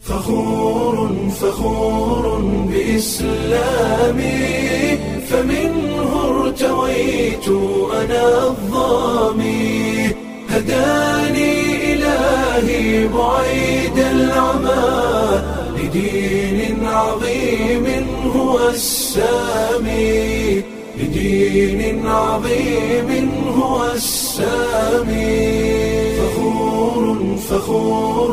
فخور فخور بإسلامي فمنه ارتويت أنا الظامي هداني إلهي بعيد العمى لدين عظيم هو السامي لدين عظيم هو السامي فخور فخور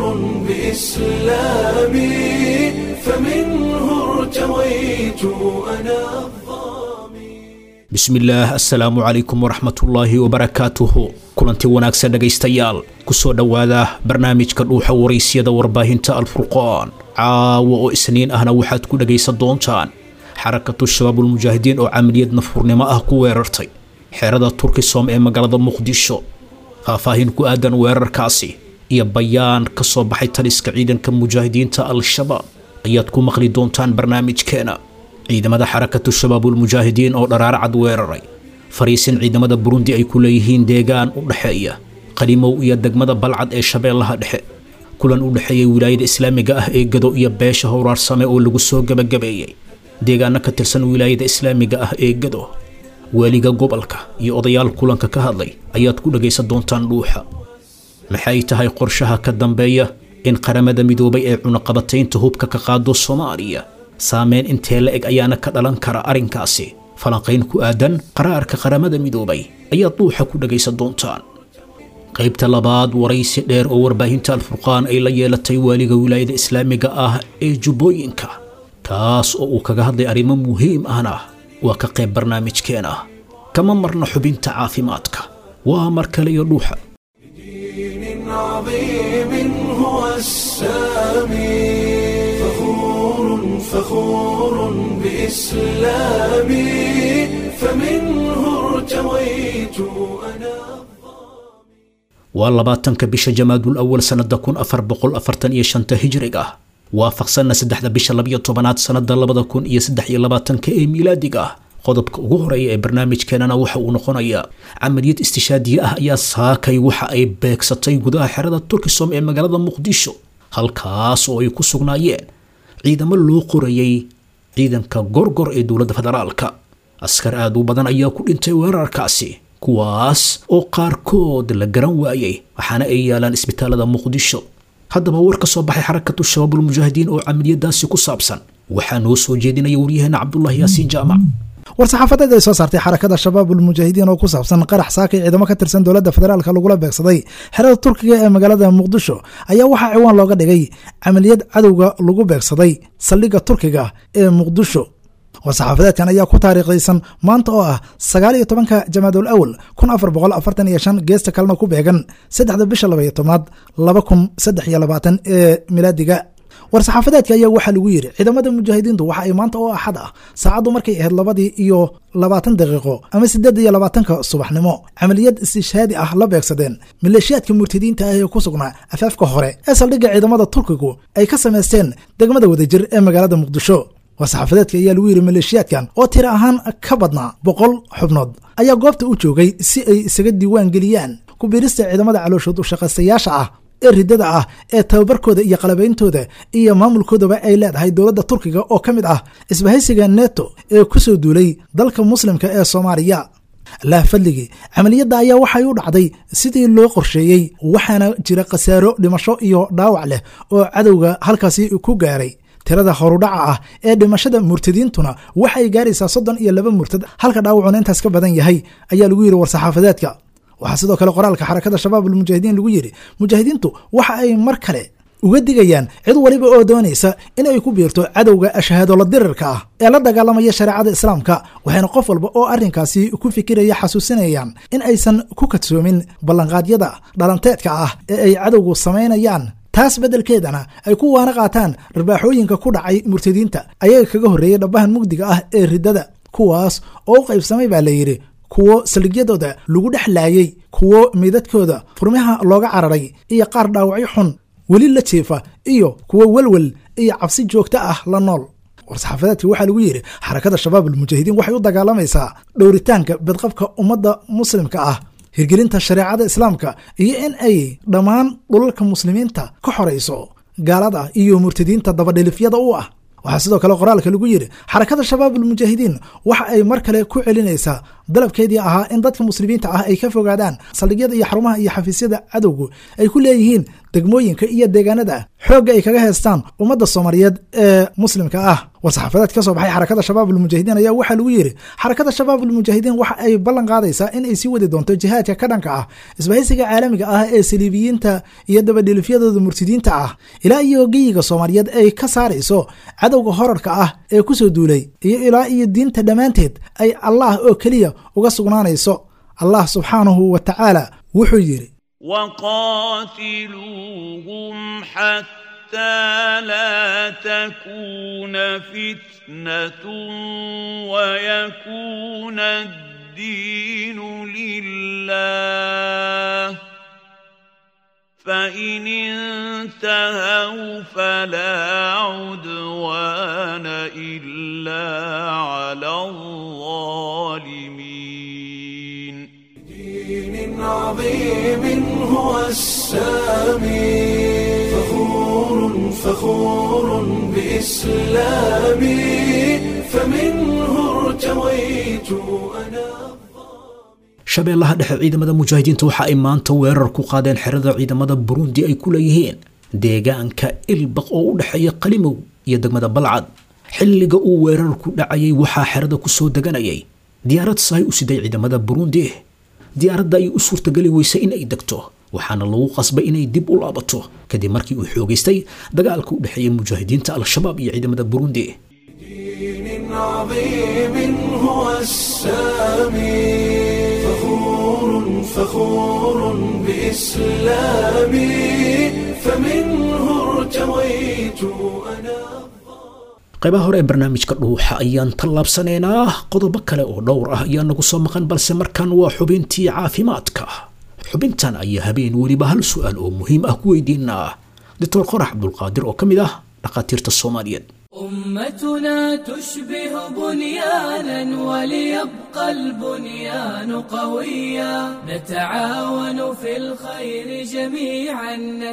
بإسلامي فمنه ارتويت أنا الظامي bismillaah assalaamu calaykum waraxmatullaahi wabarakaatuhu kulanti wanaagsan dhegaystayaal kusoo dhowaada barnaamijka dhuuxa waraysyada warbaahinta alfurqaan caawa oo isniin ahna waxaad ku dhegaysan doontaan xarakatu shabaabulmujaahidiin oo camaliyad nafurnimo ah ku weerartay xerada turkisom ee magaalada muqdisho faahfaahin ku aadan weerarkaasi iyo bayaan ka soo baxay taliska ciidanka mujaahidiinta al-shabaab ayaad ku maqli doontaan barnaamijkeena ciidamada xarakatu shabaabulmujaahidiin oo dharaar cad weeraray fariisin ciidamada burundi ay ku leeyihiin deegaan u dhexeeya qalimow iyo degmada balcad ee shabeellaha dhexe kulan u dhexeeyay wilaayada islaamiga ah ee gado iyo beesha howraarsame oo lagu soo gebagabeeyey deegaano ka tirsan wilaayada islaamiga ah ee gado waaliga gobolka iyo odayaal kulanka ka hadlay ayaad ku dhagaysan doontaan dhuuxa maxay tahay qorshaha ka dambeeya in qaramada midoobay ee cunaqabataynta hubka ka qaado soomaaliya saameyn intee la eg ayaana ka dhalan kara arrinkaasi falanqayn ku aadan qaraarka qaramada midoobay ayaad dhuuxa ku dhagaysan doontaan qaybta labaad waraysi dheer oo warbaahinta alfurqaan ay la yeelatay waaliga wilaayada islaamiga ah ee jubbooyinka kaas oo uu kaga hadlay arrimo muhiim ahna waa ka qayb barnaamijkeena kama marna xubinta caafimaadka waa mar kale iyo dhuuxa دين عظيم هو السامي فخور فخور بإسلامي فمنه ارتويت أنا waa labaatanka bisha jamaadul awal sannada kun afar boqol afartan iyo shanta hijriga ah waafaqsanna saddexda bisha labiyo tobanaad sannada labada kun iyo saddex iyo labaatanka ee miilaadiga ah qodobka ugu horeeya ee barnaamijkeenana waxa uu noqonayaa camaliyad istishaadiye ah ayaa saakay waxa ay beegsatay gudaha xerada turkisom ee magaalada muqdisho halkaas oo ay ku sugnaayeen ciidamo loo qorayay ciidanka gorgor ee dowladda federaalka askar aad u badan ayaa ku dhintay weerarkaasi kuwaas oo qaarkood la garan waayey waxaana ay yaalaan isbitaalada muqdisho haddaba war ka soo baxay xarakatu shabaabulmujaahidiin oo camaliyadaasi ku saabsan waxaa noo soo jeedinaya waryaheena cabdulaahi yaasiin jaamac war-saxaafadeed ay soo saartay xarakada shabaabulmujaahidiin oo ku saabsan qarax saakay ciidamo ka tirsan dowladda federaalka lagula beegsaday xerada turkiga ee magaalada muqdisho ayaa waxaa ciwaan looga dhigay camaliyad cadowga lagu beegsaday saldhigga turkiga ee muqdisho war-saxaafadeedkan ayaa ku taariikhdaysan maanta oo ah sagaal iyo tobanka jamaadul awal kun afar boqol afartan iyo shan geesta kalena ku beegan saddexda bisha labaiyo tobnaad laba kun saddex iyo labaatan ee milaadiga war-saxaafadeedka ayaa waxaa lagu yidhi ciidamada mujaahidiintu waxa ay maanta oo axad ah saacaddu markay ahayd labadii iyo labaatan daqiiqo ama siddeed iyo labaatanka subaxnimo camaliyad istishhaadi ah la beegsadeen maleeshiyaadka murtadiinta ah ee ku sugnaa afaafka hore ee saldhigga ciidamada turkigu ay ka samaysteen degmada wadajir ee magaalada muqdisho war-saxaafadeedka ayaa lagu yidhi maleeshiyaadkan oo tiro ahaan ka badnaa boqol xubnood ayaa goobta u joogay si ay isaga diiwaan geliyaan ku biirista ciidamada calooshood ushaqaystayaasha ah ee riddada ah ee tababarkooda iyo qalabeyntooda iyo maamulkoodaba ay leedahay dowladda turkiga oo ka mid ah isbahaysiga neto ee ku soo duulay dalka muslimka ee soomaaliya allah fadligii camaliyadda ayaa waxay u dhacday sidii loo qorsheeyey waxaana jira khasaaro dhimasho iyo dhaawac leh oo cadowga halkaasi ku gaaray tirada horudhaca ah ee dhimashada murtadiintuna waxay gaaraysaa soddon iyo laba murtad halka dhaawacuna intaas ka badan yahay ayaa lagu yidhi war-saxaafadeedka waxaa sidoo kale qoraalka xarakada shabaabulmujaahidiin lagu yidhi mujaahidiintu waxa ay mar kale uga digayaan cid waliba oo doonaysa in ay ku biirto cadowga ashahaadola dirirka ah ee la dagaalamaya shareecada islaamka waxayna qof walba oo arrinkaasi ku fikiraya xasuusinayaan in aysan ku kadsoomin ballanqaadyada dhalanteedka ah ee ay cadowgu samaynayaan taas beddelkeedana ay ku waana qaataan rarbaaxooyinka ku dhacay murtadiinta ayaga kaga horreeyay dhabbahan mugdiga ah ee riddada kuwaas oo u qaybsamay baa la yidhi kuwo saldhigyadooda lagu dhex laayey kuwo meydadkooda furmaha looga cararay iyo qaar dhaawacyo xun weli la jeefa iyo kuwo welwel iyo cabsi joogto ah la nool war-saxaafadeedka waxaa lagu yidhi xarakada shabaab almujaahidiin waxay u dagaalamaysaa dhowritaanka badqabka ummadda muslimka ah hirgelinta shareecada islaamka iyo in ay dhammaan dhulalka muslimiinta ka xorayso gaalada iyo murtadiinta dabadhilifyada u ah waxaa sidoo kale qoraalka lagu yidhi xarakada shabaabulmujaahidiin waxa ay mar kale ku celinaysaa dalabkeedii ahaa in dadka muslimiinta ah ay ka fogaadaan saldhigyada iyo xarumaha iyo xafiisyada cadowgu ay ku leeyihiin degmooyinka iyo deegaanada xoogga ay kaga heestaan ummadda soomaaliyeed ee muslimka ah war-saxaafadeed ka soo baxay xarakada shabaabulmujaahidiin ayaa waxaa lagu yidhi xarakada shabaabulmujaahidiin waxa ay ballan qaadaysaa in ay sii wadi doonto jihaadka ka dhanka ah isbahaysiga caalamiga ah ee saliibiyiinta iyo dabadhilifyadooda murtidiinta ah ilaa iyo geyiga soomaaliyeed ay ka saarayso cadowga horarka ah ee kusoo duulay iyo ilaa iyo diinta dhammaanteed ay allah oo keliya uga sugnaanayso allah subxaanahu wa tacaala wuxuu yidhi وقاتلوهم حتى لا تكون فتنة ويكون الدين لله فإن انتهوا فلا عدوان إلا على الظالمين دين عظيم هو السامي فخور فخور بإسلامي فمنه ارتويت أنا shabeellaha dhexe ciidamada mujaahidiinta waxa ay maanta weerar ku qaadeen xerada ciidamada burundi ay ku leeyihiin deegaanka ilbaq oo u dhexeeya qalimow iyo degmada balcad xilliga uu weerarku dhacayay waxaa xerada kusoo deganayay diyaarad sahay u siday ciidamada burundi diyaaradda ay u suurtageli weysay in ay degto waxaana lagu qasbay inay dib u laabato kadib markii uu xoogaystay dagaalka u dhexeeya mujaahidiinta al-shabaab iyo ciidamada burundi دين عظيم هو السامي فخور فخور بإسلامي فمنه ارتويت أنا qaybaha hore ee barnaamijka dhuuxa ayaan tallaabsanaynaa qodobo kale oo dhowr ah ayaa nagu soo maqan balse markan waa xubintii caafimaadka xubintan ayaa habeen weliba hal su-aal oo muhiim ah ku weydiinaa doctor qorax cabdulqaadir oo ka mid ah dhakhaatiirta soomaaliyeed أمتنا تشبه بنيانا وليبقى البنيان قويا نتعاون في الخير جميعا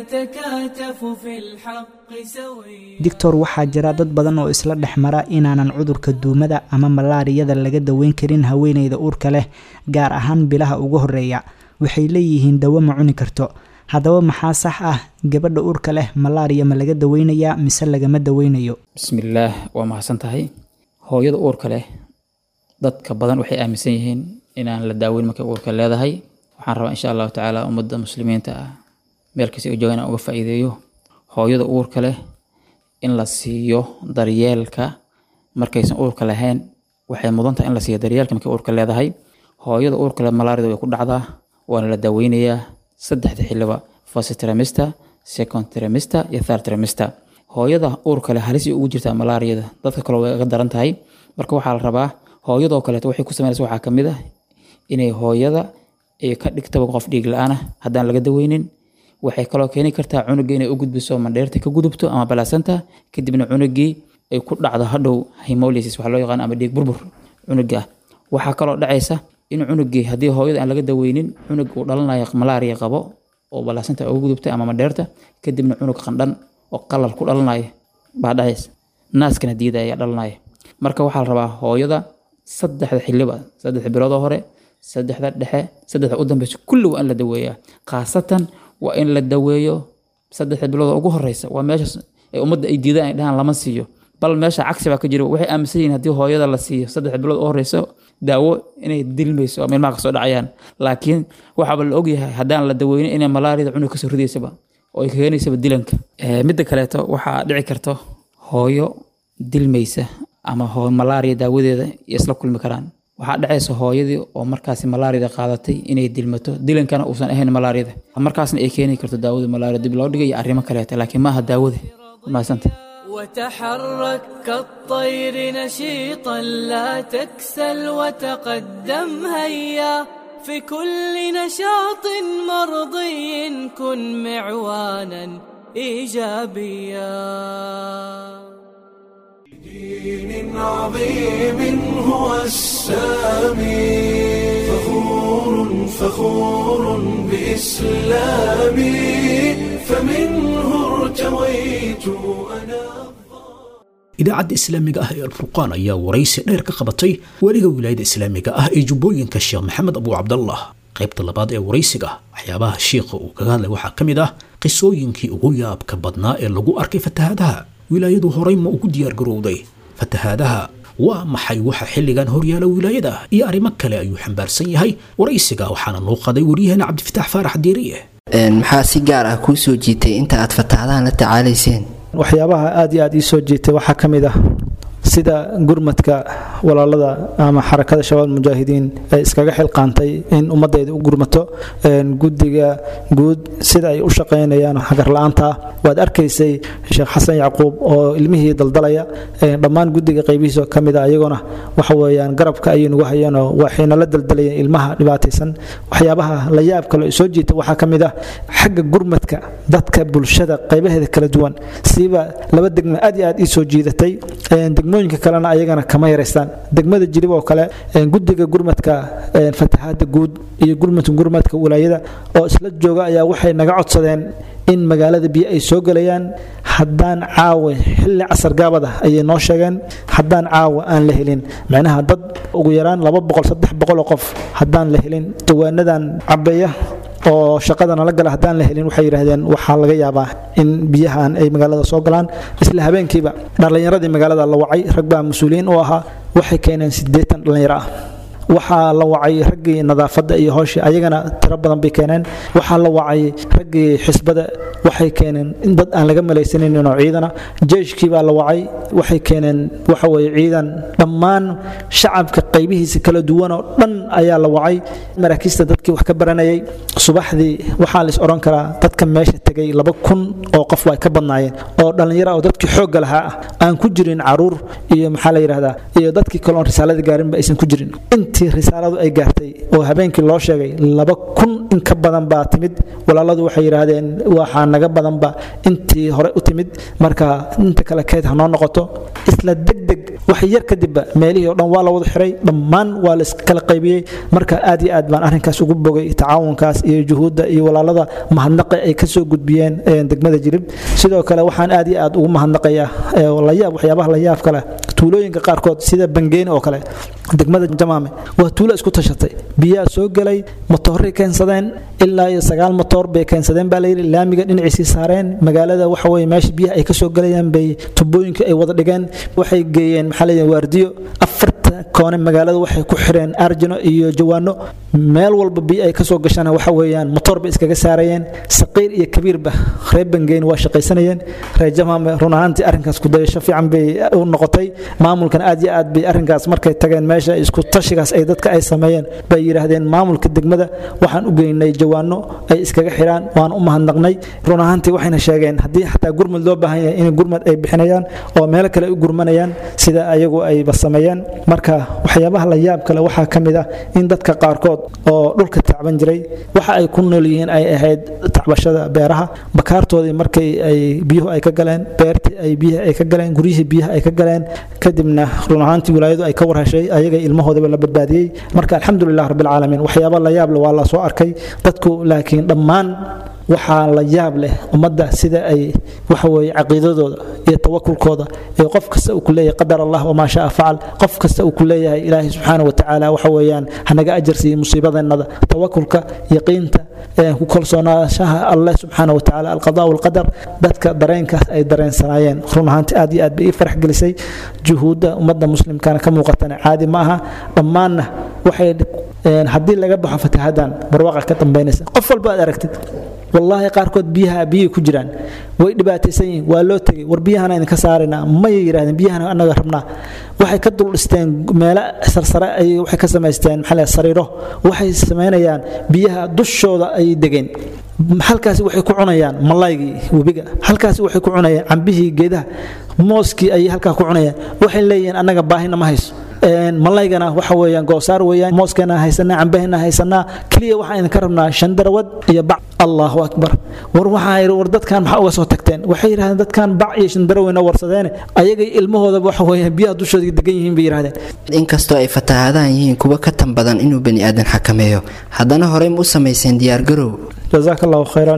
نتكاتف في الحق سويا doctor waxaa jira dad badan oo isla dhex mara inaanan cudurka duumada ama malaariyada laga daweyn karin haweeneyda uurka leh gaar ahaan bilaha ugu horeeya waxay leeyihiin dawo ma cuni karto haddaba maxaa sax ah gabadha uurka leh malaariya ma laga daweynayaa mise lagama daweynayo bismillaah waa mahadsan tahay hooyada uurka leh dadka badan waxay aaminsan yihiin inaan la daaweyn markay uurka leedahay waxaan rabaa insha allahu tacaala ummadda muslimiinta ah meel kasta ay joogaan inaan uga faa'iideeyo hooyada uurka leh in la siiyo daryeelka markaysan uurka lahayn waxay mudan tahay in la siiyo daryeelka markay uurka leedahay hooyada uurka leh malaarida way ku dhacdaa waana la daaweynayaa saddexda xiliba first trimester second trimester iyo third trimester hooyada uurka leh halis ay ugu jirtaa malaariyada dadka kale way ga daran tahay marka waxaa la rabaa hooyadoo kaleeto waxay ku sameynaysa waxaa ka mid ah inay hooyada ay ka dhigtaba qof dhiig la-aan ah haddaan laga daweynin waxay kaloo keeni kartaa cunuga inay u gudbiso mandheerta ka gudubto ama balaasanta kadibna cunugii ay ku dhacdo hadhow hemolysis waxa loo yaqaan ama dhiig burbur cunuga ah waxaa kaloo dhacaysa in cunugii haddii hooyada aan laga daweynin cunug uu dhalanayo malaariya qabo oo balaasanta ugu gudubtay ama mandheerta kadibna cunug qandhan oo qalal ku dhalanayo baa dhacaysa naaskana diida ayaa dhalanaya marka waxaa la rabaa hooyada saddexda xiliba saddexda biloodoo hore saddexda dhexe saddexda u dambeysa kulli waa in la daweeyaa khaasatan waa in la daweeyo saddexda bilood ugu horeysa waa meeshaas ay ummadda ay diidaan ay dhahaan lama siiyo bal meesha cagsi baa ka jira waxay aaminsan yihiin haddii hooyada la siiyo saddexda bilood u horeysa daawo inay dilmayso ama ilmaha kasoo dhacayaan laakiin waxaaba la ogyahay haddaan la daweynin inay malaariyada cunug kasoo ridaysaba oo ay keenaysaba dilanka midda kaleeto waxaa dhici karto hooyo dilmaysa ama hoo malaariya daawadeeda iyo isla kulmi karaan waxaa dhacaysa hooyadii oo markaasi malaariyada qaadatay inay dilmato dilankana uusan ahayn malaariyada markaasna ay keeni karto daawada malaariya dib loo dhigay iyo arrimo kaleeta laakiin maaha daawada mahadsanta وتحرك كالطير نشيطا لا تكسل وتقدم هيا في كل نشاط مرضي كن معوانا ايجابيا دين عظيم هو السامي فخور فخور بإسلامي فمنه ارتويت أنا idaacadda islaamiga ah ee alfurqaan ayaa waraysi dheer ka qabatay weliga wilaayada islaamiga ah ee jubbooyinka sheekh maxamed abu cabdallah qaybta labaad ee waraysiga waxyaabaha shiikha uu kaga hadlay waxaa ka mid ah qisooyinkii ugu yaabka badnaa ee lagu arkay fatahaadaha wilaayadu horey ma ugu diyaargarowday fatahaadaha waa maxay waxa xilligan horyaala wilaayada iyo arrimo kale ayuu xambaarsan yahay waraysiga waxaana noo qaday waryaheena cabdifitaax faarax diiriye maxaa si gaar ah kuu soo jiitay inta aad fatahaadahan la tacaalayseen waxyaabaha aad iyo aad ii soo jiitay waxaa ka mid ah sida gurmadka walaalada ama xarakada shabaab mujaahidiin ay iskaga xilqaantay in ummadayda u gurmato guddiga guud sida ay u shaqaynayaan hagarla-aanta waad arkaysay sheekh xasan yacquub oo ilmihii daldalaya dhammaan guddiga qaybihiisa ka mid a iyaguna waxa weeyaan garabka ayay nagu hayeenoo waxayna la daldalayeen ilmaha dhibaataysan waxyaabaha la yaab kale soo jiita waxaa ka mid ah xagga gurmadka dadka bulshada qaybaheeda kala duwan siiba laba degmo aad iyo aad ii soo jiidatay degmooyinka kalena ayagana kama yaraystaan degmada jilib oo kale guddiga gurmadka fatahaada guud iyo gurmadka gurmadka walaayada oo isla jooga ayaa waxay naga codsadeen in magaalada biyo ay soo gelayaan haddaan caawa xilli casar gaabad ah ayay noo sheegeen haddaan caawa aan la helin macnaha dad ugu yaraan laba boqol saddex boqol oo qof haddaan la helin dawaanadan cabeeya oo shaqada nala gala haddaan la helin waxay yidhaahdeen waxaa laga yaabaa in biyahan ay magaalada soo galaan isla habeenkiiba dhallinyaradii magaalada la wacay rag baa mas-uuliyiin u ahaa waxay keeneen siddeetan dhallinyaro ah waxaa la wacay raggii nadaafadda iyo howshii ayagana tiro badan bay keeneen waxaa la wacay raggii xisbada waxay keeneen in dad aan laga malaysanin oo ciidana jeeshkii baa la wacay waxay keeneen waxa weye ciidan dhammaan shacabka qaybihiisa kala duwan oo dhan ayaa la wacay maraakiista dadkii wax ka baranayay subaxdii waxaa lais odhan karaa dadka meesha tegay laba kun oo qof waa ka badnaayeen oo dhallinyaro oo dadkii xoogga lahaa ah aan ku jirin caruur iyo maxaa la yidhahdaa iyo dadkii kale oon risaalada gaarinba aysan ku jirin intii risaaladu ay gaartay oo habeenkii loo sheegay laba kun in ka badan baa timid walaaladu waxay yidhaahdeen waxaa naga badanba intii hore u timid marka inta kale keed ha noo noqoto isla degdeg wax yar kadibba meelihii oo dhan waa la wada xiray dhammaan waa la iskala qaybiyey marka aad iyo aad baan arrinkaas ugu bogay tacaawunkaas iyo juhuudda iyo walaalada mahadnaqa ay ka soo gudbiyeen degmada jilib sidoo kale waxaan aad iyo aad ugu mahadnaqayaa layaab waxyaabaha layaab kale tuulooyinka qaarkood sida bangeeni oo kale degmada jamaame waa tuulo isku tashatay biyaa soo gelay motooray keensadeen ilaa iyo sagaal motoor bay keensadeen baa layidhi laamiga dhinaciisii saareen magaalada waxa weye meesha biyaha ay ka soo gelayaan bay tubooyinka ay wada dhigeen waxay geeyeen maxaa leeyahay waardiyo afarta koone magaalada waxay ku xireen arjino iyo jawaano meel walba biyo ay kasoo gashana waxa weeyaan motoor bay iskaga saarayeen saqiir iyo kabiirba reer bangeyn waa shaqaysanayeen reer jamaame run ahaantii arrinkaas kudayasho fiican bay u noqotay maamulkan aad iyo aad bay arrinkaas markay tageen meesha isku tashigaas ay dadka ay sameeyeen bay yidhaahdeen maamulka degmada waxaan u geynay jawaano ay iskaga xiraan waan u mahadnaqnay run ahaantii waxayna sheegeen haddii xataa gurmad loo baahan yahay in gurmad ay bixinayaan oo meelo kale u gurmanayaan sida ayagu ayba sameeyeen marka waxyaabaha la yaab kale waxaa ka mid ah in dadka qaarkood oo dhulka tacban jiray waxa ay ku nool yihiin ay ahayd tacbashada beeraha bakaartoodii markay ay biyuhu ay ka galeen beertii ay biyaha ay ka galeen guryihii biyaha ay ka galeen kadibna run ahaantii wilaayadu ay ka warheshay ayaga ilmahoodaba la badbaadiyey marka alxamdulilah rabbilcaalamiin waxyaaba la yaab leh waa la soo arkay dadku laakiin dhammaan waxaa la yaab leh ummadda sida ay waxa weeye caqiidadooda iyo tawakulkooda ee qof kasta uu ku leeyahay qadar allah wamaa shaa facal qof kasta uu ku leeyahay ilaahay subxaana watacaala waxa weeyaan hanaga ajarsiiyo musiibadeenada tawakulka yaqiinta ku kalsoonaanshaha alleh subxaana watacaala alqadaa walqadar dadka dareenkaas ay dareensanaayeen run ahaantii aad iyo aad bay ii farax gelisay juhuudda ummadda muslimkana ka muuqatana caadi ma aha dhammaanna waxay haddii laga baxo fatahadan barwaqa ka dambaynaysa qof walba aad aragtid wallaahi qaarkood biyaha biyay ku jiraan way dhibaataysan yihiin waa loo tegay war biyahana idinka saaraynaa mayay yidhahdeen biyahana annaga rabnaa waxay ka dul dhisteen meelo sarsare ay waxay ka samaysteen maxaa leeyahay sariiro waxay samaynayaan biyaha dushooda ay degeen halkaasi waxay ku cunayaan malaygii webiga halkaasi waxay ku cunayaan cambihii geedaha mooskii ayay halkaa ku cunayaan waxay leeyihiin annaga baahina ma hayso malaygana waxa weeyaan goosaar weeyaan mooskeena haysanaa cambaheena haysanaa keliya waxaan idinka rabnaa shandarawad iyo bac allahu akbar war waxaa yidhi war dadkan maxaa uga soo tagteen waxay yidhahdeen dadkan bac iyo shandaraweyna warsadeene ayagay ilmahoodaba waxa weeyaan biyaha dushooda degan yihiin bay yidhahdeen inkastoo ay fatahaadaan yihiin kuwa ka tan badan inuu bani aadan xakameeyo haddana horey ma u samayseen diyaargarow jazaaka allahu khayran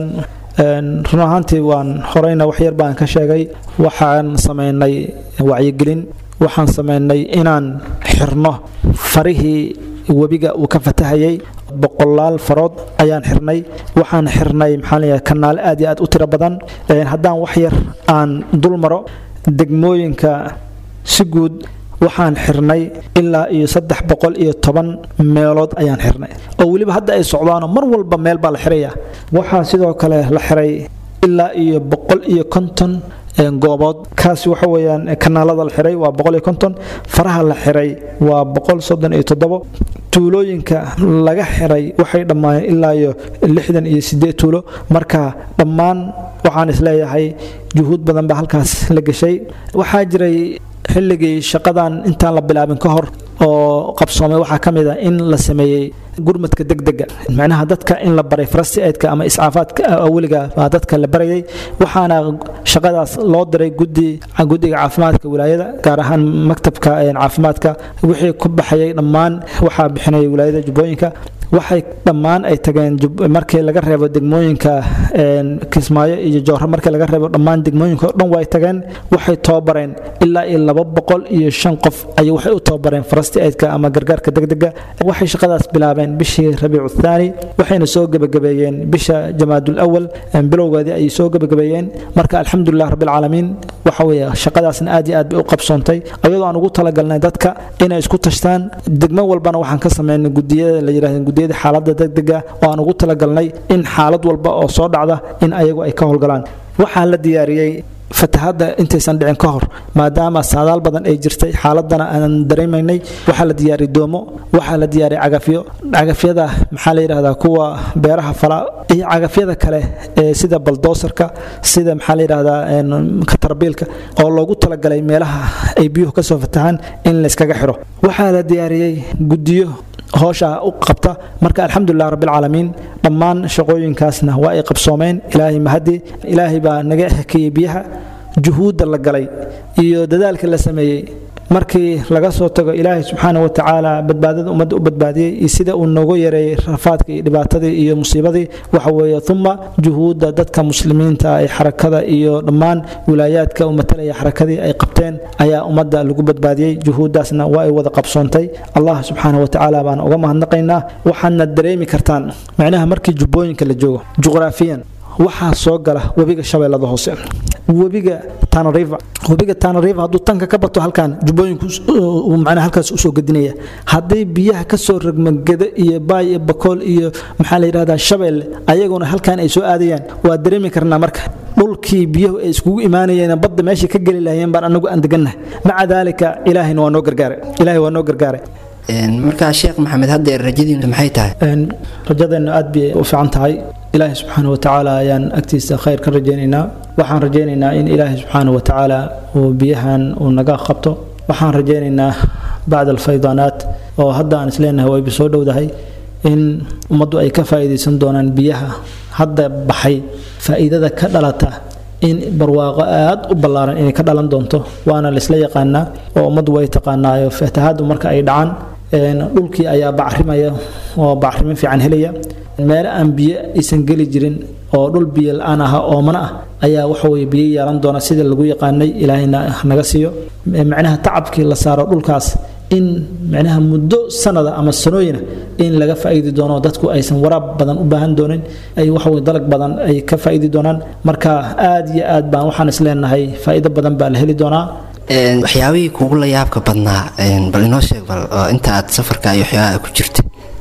run ahaantii waan horeyna waxyar baan ka sheegay waxaan samaynay wacyigelin waxaan samaynay inaan xirno farihii webiga uu ka fatahayay boqolaal farood ayaan xirnay waxaan xirnay maxaa leeyahay kanaale aad iyo aad u tiro badan haddaan wax yar aan dul maro degmooyinka si guud waxaan xirnay ilaa iyo saddex boqol iyo toban meelood ayaan xirnay oo weliba hadda ay socdaano mar walba meel baa la xiraya waxaa sidoo kale la xiray ilaa iyo boqol iyo konton goobood kaasi waxa weeyaan kanaalada la xiray waa boqol iyo konton faraha la xiray waa boqol soddon iyo toddobo tuulooyinka laga xiray waxay dhammaayeen ilaa iyo lixdan iyo sideed tuulo marka dhammaan waxaan isleeyahay juhuud badan baa halkaas la geshay waxaa jiray xilligii shaqadan intaan la bilaabin ka hor oo qabsoomay waxaa ka mid ah in la sameeyey gurmadka degdega macnaha dadka in la baray farastiaidka ama iscaafaadka aweliga baa dadka la barayay waxaana shaqadaas loo diray gudi guddiga caafimaadka wilaayada gaar ahaan maktabka caafimaadka wixii ku baxayay dhammaan waxaa bixinaya wilaayada jubbooyinka waxay dhammaan ay tageen markii laga reebo degmooyinka kismaayo iyo joorro markii laga reebo dhammaan degmooyinka o dhan way tageen waxay tababareen ilaa iyo laba boqol iyo shan qof ayay waxay u tababareen farasti aidka ama gargaarka degdega waxay shaqadaas bilaabeen bishii rabiicu thaani waxayna soo gebagabeeyeen bisha jamaadul awal bilowgeedii ayay soo gebagabeeyeen marka alxamdulilah rabbilcaalamiin waxa weeye shaqadaasna aad iyo aad bay u qabsoontay ayadoo aan ugu talagalnay dadka inay isku tashtaan degmo walbana waxaan ka sameynay gudiyada la yidhahda gudiyada xaaladda degdega oo aan ugu talagalnay in xaalad walba oo soo dhacda in ayagu ay ka howlgalaan waxaa la diyaariyey fatahadda intaysan dhicin ka hor maadaama saadaal badan ay jirtay xaaladana aanan dareemaynay waxaa la diyaariyay doomo waxaa la diyaariyay cagafyo cagafyada maxaa la yidhahdaa kuwa beeraha fala iyo cagafyada kale ee sida baldoosarka sida maxaa la yidhahdaa katarbiilka oo loogu talagalay meelaha ay biyuhu ka soo fatahaan in layskaga xiro waxaa la diyaariyey guddiyo hoosha u qabta marka alxamdulilah rabbilcaalamiin dhammaan shaqooyinkaasna waa ay qabsoomeen ilaahay mahadi ilaahay baa naga hakiyey biyaha juhuudda la galay iyo dadaalka la sameeyey markii laga soo tago ilaahay subxaana wa tacaala badbaadada ummadda u badbaadiyey iyo sida uu noogu yareeyey rafaadkii iyo dhibaatadii iyo musiibadii waxa weeye uma juhuudda dadka muslimiinta ay xarakada iyo dhammaan wilaayaadka u matalaya xarakadii ay qabteen ayaa ummadda lagu badbaadiyey juhuuddaasna waa ay wada qabsoontay allah subxaana wa tacaala baan uga mahadnaqaynaa waxaadna dareemi kartaan macnaha markii jubbooyinka la joogo juqraafiyan waxaa soo gala webiga shabeellada hoose webiga tanariva webiga tanariva hadduu tanka ka bato halkan jubbooyinku macnaha halkaas usoo gedinaya hadday biyaha ka soo ragmageda iyo baay iyo bakool iyo maxaa la yidhahdaa shabeelle ayaguna halkan ay soo aadayaan waa dareemi karnaa marka dhulkii biyuhu ay iskugu imaanayeen badda meeshay ka geli lahayeen baan anagu aan degannahay maca daalika ilaahayna waa noo gargaaray ilaahay waa noo gargaaray markaa sheekh maxamed haddeer rajadiinu maxay tahay rajadeennu aad bay u fiican tahay ilaahay subxaana wa tacaala ayaan agtiisa khayr ka rajaynaynaa waxaan rajaynaynaa in ilaahay subxaana wa tacaala uu biyahan uu naga qabto waxaan rajaynaynaa bacda alfaydaanaat oo hadda aan isleenahay wayba soo dhowdahay in ummaddu ay ka faa'iidaysan doonaan biyaha hadda baxay faa'iidada ka dhalata in barwaaqo aad u ballaaran inay ka dhalan doonto waana laysla yaqaanaa oo ummaddu way taqaanaayo fatahaaddu marka ay dhacaan dhulkii ayaa bacrimaya oo bacrimin fiican helaya meelo aan biyo aysan geli jirin oo dhul biyo la-aan aha oomana ah ayaa waxaweye biyo yeelan doona sida lagu yaqaanay ilaahayna naga siiyo macnaha tacabkii la saaro dhulkaas in macnaha muddo sanada ama sanooyina in laga faa'iidi doono dadku aysan waraab badan u baahan doonin ay waxaweye dalag badan ay ka faa'iidi doonaan marka aad iyo aad baan waxaan isleenahay faa'iido badan baa la heli doonaa waxyaabihii kugu la yaabka badnaa bal inoo sheeg bal oo inta aad safarka iyo waxyaabaha ku jirta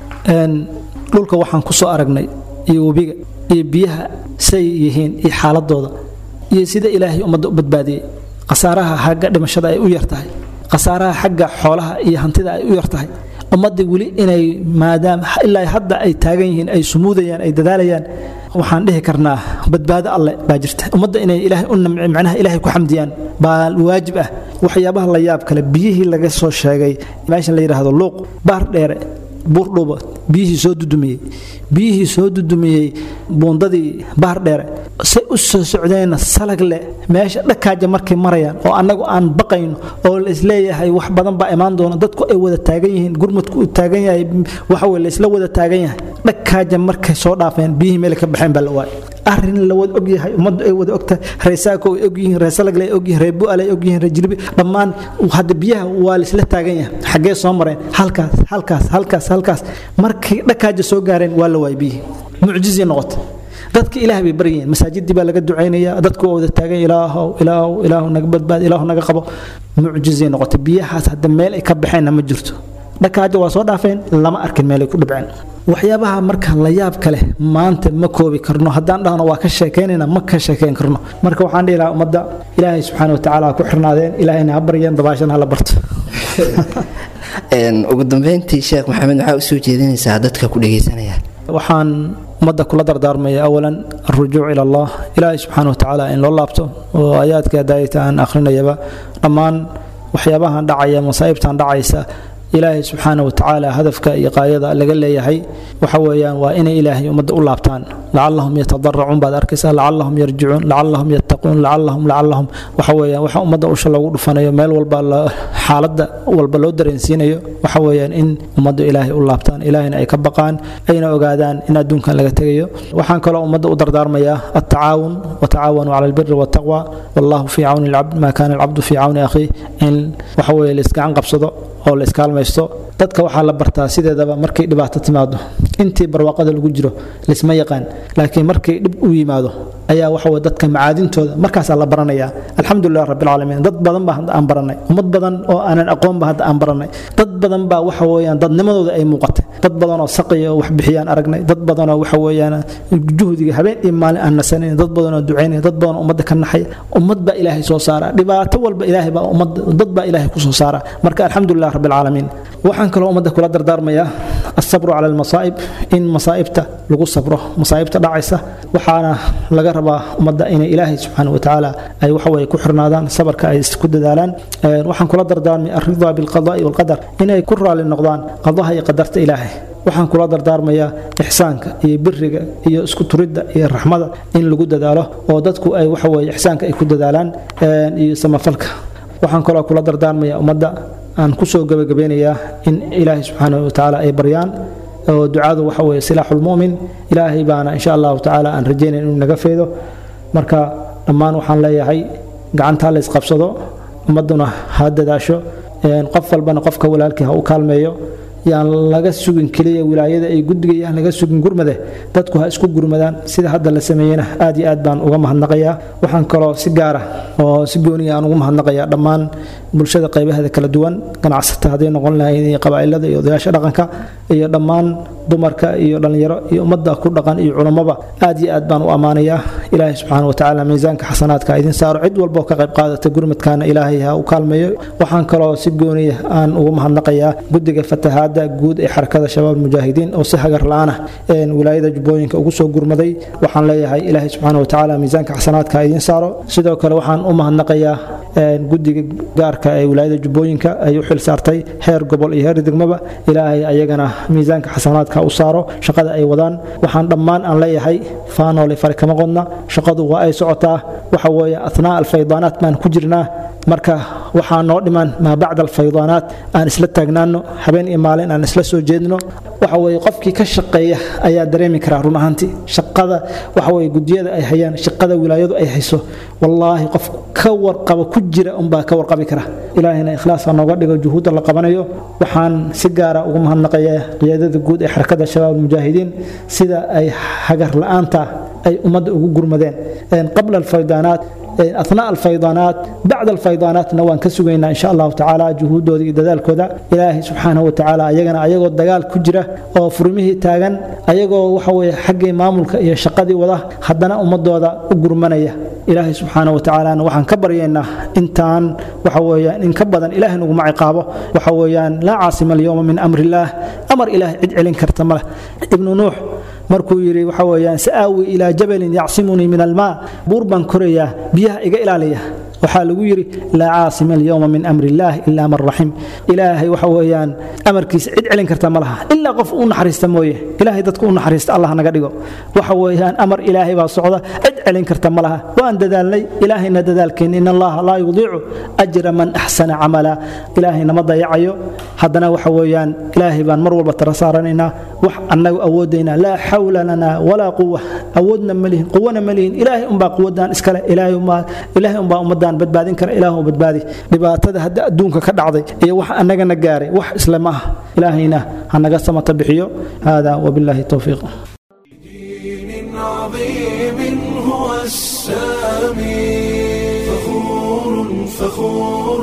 dhulka waxaan ku soo aragnay iyo webiga iyo biyaha say yihiin iyo xaaladooda iyo sida ilaahay ummadda u badbaadiyey khasaaraha xagga dhimashada ay u yar tahay khasaaraha xagga xoolaha iyo hantida ay u yar tahay ummadda weli inay maadaama ilaa hadda ay taagan yihiin ay sumuudayaan ay dadaalayaan waxaan dhihi karnaa badbaado alle baa jirta ummadda inay ilaahay u namci macnaha ilaahay ku xamdiyaan baa waajib ah waxyaabaha la yaab kale biyihii laga soo sheegay meeshan la yidhaahdo luuq baar dheere buurdhuba biyihii soo dudumiyey biyihii soo dudumiyey buundadii baar dheere say u soo socdeenna salag leh meesha dhakaaja markay marayaan oo annagu aan baqayno oo la isleeyahay wax badan baa imaan doona dadku ay wada taagan yihiin gurmadku uu taagan yahay waxa weye la isla wada taagan yahay dhakaaja markay soo dhaafeen biyihii meel ka baxeen baa la waayay arrin la wada ogyahay ummaddu ay wada ogtahay reesaako ay ogyihiin reesalagle ay ogyihiin ree bu'al ay ogyihiin ree jilbi dhammaan hadda biyaha waa la isla taagan yahay xaggee soo mareen halkaas halkaas halkaas halkaas markay dhakaaja soo gaareen waa la waayay biyihii mucjizii noqotay dadka ilaah bay baryayeen masaajidii baa laga ducaynaya dadku waa wada taagan ilaahow ilaahow ilaahow naga badbaad ilaahow naga qabo mucjizay noqotay biyahaas hadda meel ay ka baxeenna ma jirto dhakaaja waa soo dhaafeen lama arkin meelay ku dhibceen waxyaabaha marka la yaab kale maanta ma koobi karno haddaan dhahno waa ka sheekaynayna ma ka sheekayn karno marka waxaan dhihi lahaa ummadda ilaahay subxaana wa tacaala ha ku xirnaadeen ilaahayna ha baryeen dabaashana ha la barto ugu dambeyntii sheekh maxamed maxaa usoo jeedinaysaa dadka ku dhegaysanaya waxaan ummadda kula dardaarmaya awalan alrujuuc ila allah ilaahay subxaana wa tacaala in loo laabto oo aayaadka daayita aan akhrinayaba dhammaan waxyaabahan dhacaya masaa'ibtan dhacaysa ilaahay subxaana wa tacaala hadafka iyo qaayada laga leeyahay waxa weeyaan waa inay ilaahay ummadda u laabtaan lacallahum yatadaracuun baad arkaysaa lacallahum yarjicuun lacallahum yattaquun lacallahum lacallahum waxa weeyaan waxa ummadda usha loogu dhufanayo meel walba xaaladda walba loo dareensiinayo waxa weeyaan in ummaddu ilaahay u laabtaan ilaahayna ay ka baqaan ayna ogaadaan in adduunkan laga tegayo waxaan kaloo ummadda u dardaarmayaa attacaawun watacaawanuu cala albiri waataqwa wallahu fii cawni alcabd maa kaana alcabdu fii cawni akhiih in waxa weeye la isgacan qabsado oo la iskaalmaysto dadka waxaa la bartaa sideedaba markay dhibaato timaado intii barwaaqada lagu jiro laisma yaqaan laakiin markay dhib u yimaado ayaa waxaweye dadka macaadintooda markaasaa la baranayaa alxamdulilah rabbilcaalamiin dad badan baa hadda aan baranay ummad badan oo aanan aqoonba hadda aan baranay dad badan baa waxa weeyaan dadnimadooda ay muuqatay dad badan oo saqiya oo wax bixiyaan aragnay dad badan oo waxa weeyaan juhdiga habeen iyo maalin aan nasanayn dad badan oo ducaynaya dad badan oo ummadda ka naxaya ummad baa ilaahay soo saara dhibaato walba ilaahay baa ummad dad baa ilaahay ku soo saara marka alxamdulilah rabbilcaalamiin waxaan kaloo ummadda kula dardaarmayaa asabru cala almasaa'ib in masaa'ibta lagu sabro masaa'ibta dhacaysa waxaana laga rabaa ummadda inay ilaahay subxaana wa tacaala ay waxaweye ku xirnaadaan sabarka ay ku dadaalaan waxaan kula dardaarmay alridaa bilqadaai walqadar inay ku raali noqdaan qadaha iyo qadarta ilaahay waxaan kula dardaarmayaa ixsaanka iyo biriga iyo isku turidda iyo raxmada in lagu dadaalo oo dadku ay waxaweye ixsaanka ay ku dadaalaan iyo samafalka waxaan kaloo kula dardaarmayaa ummadda aan kusoo gabagabeynayaa in ilaahay subxaana wa tacaala ay baryaan oo ducadu waxa weeye silaaxulmu'min ilaahay baana insha allahu tacaala aan rajaynayn inuu naga feedo marka dhammaan waxaan leeyahay gacantaa la isqabsado ummadduna ha dadaasho qof walbana qofka walaalkii ha u kaalmeeyo yaan laga sugin keliya wilaayada ay guddigayaan laga sugin gurmade dadku ha isku gurmadaan sida hadda la sameeyena aad iyo aad baan uga mahadnaqayaa waxaan kaloo si gaara oo si gooniya aan ugu mahadnaqayaa dhammaan bulshada qaybaheeda kala duwan ganacsata hadday noqon lahayn iyo qabaa'ilada iyo odayaasha dhaqanka iyo dhammaan dumarka iyo dhallinyaro iyo ummadda ku dhaqan iyo culammaba aad iyo aad baan u ammaanayaa ilaahay subxaana watacaala miisaanka xasanaadka idin saaro cid walba oo ka qayb qaadata gurmadkaana ilaahay ha u kaalmeeyo waxaan kaloo si gooniya aan ugu mahadnaqayaa guddiga fatahaadda guud ee xarakada shabaab mujaahidiin oo si hagar la-aan ah wilaayada jubbooyinka ugu soo gurmaday waxaan leeyahay ilaahay subxaana watacaala miisaanka xasanaadka idin saaro sidoo kale waxaan u mahadnaqayaa guddiga gaarka ee wilaayada jubbooyinka ay u xil saartay heer gobol iyo heer degmaba ilaahay ayagana miisaanka xasanaadka u saaro shaqada ay wadaan waxaan dhammaan aan leeyahay faanoole fari kama qodna shaqadu waa ay socotaa waxa weeye athnaa alfaydaanaat baan ku jirnaa marka waxaa noo dhiman maa bacda alfaydaanaat aan isla taagnaano habeen iyo maalin aan isla soo jeedno waxa weeye qofkii ka shaqeeya ayaa dareemi karaa run ahaantii shaqada waxa weeye gudiyada ay hayaan shaqada wilaayadu ay hayso wallaahi qof ka warqaba ku jira unbaa ka warqabi kara ilaahina ikhlaasa nooga dhigo juhuudda la qabanayo waxaan si gaara ugu mahadnaqayaa qiyaadada guud ee xarakada shabaab mujaahidiin sida ay hagar la-aanta ay ummadda ugu gurmadeen qabla alfaydaanaat أثناء الفيضانات بعد الفيضانات نوان كسوغينا إن شاء الله تعالى جهود ودي دلال كذا إلهي سبحانه وتعالى أيغنا أيغو الدقال كجرة أو فرميه تاغن أيغو وحوي حق مامولك يا شقدي وضع حدنا أمد وضع أقرمانية ilaahay subxaana wa tacaalana waxaan ka baryaynaa intaan waxa weeyaan in ka badan ilaahay naguma ciqaabo waxa weeyaan laa caasima alyowma min amri illaah amar ilaahay cid celin karta ma leh ibnu nuux markuu yidhi waxa weeyaan sa'aawi ilaa jabalin yacsimunii min almaa buur baan korayaa biyaha iga ilaaliya waxaa lagu yidhi laa caasima alyowma min amri illaah ilaa man raxim ilaahay waxa weeyaan amarkiisa cid celin karta ma laha ilaa qof u naxariista mooye ilaahay dadku u naxariista allah naga dhigo waxa weeyaan amar ilaahay baa socda cid celin karta ma laha waan dadaalnay ilaahayna dadaalkeenna in allaha laa yudiicu ajra man axsana camala ilaahay nama dayacayo haddana waxa weeyaan ilaahay baan mar walba tara saaranaynaa wax annagu awoodaynaa laa xawla lana walaa quwa awoodna ma lihin quwana ma lihin ilaahay unbaa quwadan iskale ilaahay unbaa ilaahay unbaa ummaddan badbaadin kara ilaahu badbaadi dhibaatada hadda adduunka ka dhacday iyo wax annagana gaaray wax isle ma aha ilaahayna ha naga samata bixiyo hada wabillahi towfiiq دين عظيم هو السامي فخور فخور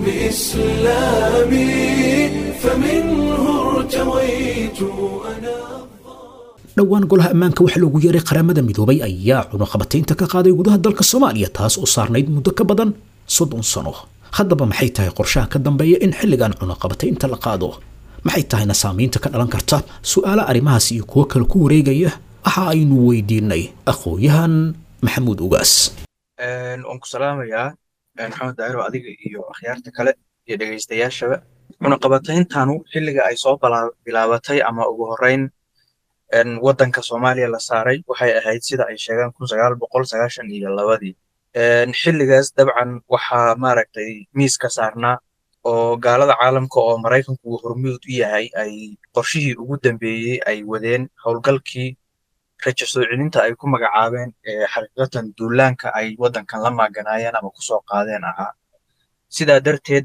بإسلامي فمنه ارتويت أنا dhowaan golaha ammaanka waxaa loogu yeeray qaramada midoobay ayaa cunaqabataynta ka qaaday gudaha dalka soomaaliya taas oo saarnayd muddo ka badan soddon sano haddaba maxay tahay qorshaha ka dambeeya in xilligan cunaqabataynta la qaado maxay tahayna saamaynta ka dhalan karta su'aalo arrimahaas iyo kuwo kale ku wareegaya waxa aynu weydiinay aqoon-yahan maxamuud ugaas waan ku salaamayaa maxamed daahiro adiga iyo akhyaarta kale iyo dhegaystayaashaba cunaqabatayntaanu xilliga ay soo bala- bilaabatay ama ugu horreyn waddanka soomaaliya la saaray waxay ahayd sida ay sheegaan kun sagaal boqol sagaashan iyo labadii xilligaas dabcan waxaa maaragtay miiska saarnaa oo gaalada caalamka oo maraykanku uu hormuud u yahay ay qorshihii ugu dambeeyey ay wadeen howlgalkii rajo soo celinta ay ku magacaabeen ee xaqiiqatan duulaanka ay waddankan la maaganaayeen ama kusoo qaadeen ahaa sidaa darteed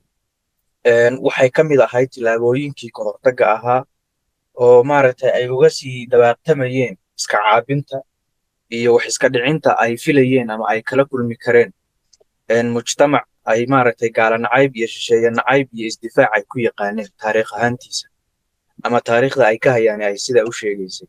waxay ka mid ahayd tillaabooyinkii kahortagga ahaa oo maaragtay ay uga sii dabaaqtamayeen iska caabinta iyo wax iska dhicinta ay filayeen ama ay kala kulmi kareen mujtamac ay maaragtay gaala nacayb iyo shisheeye nacayb iyo isdifaac ay ku yaqaaneen taariikh ahaantiisa ama taariikhda ay ka hayaan ay sidaa u sheegaysay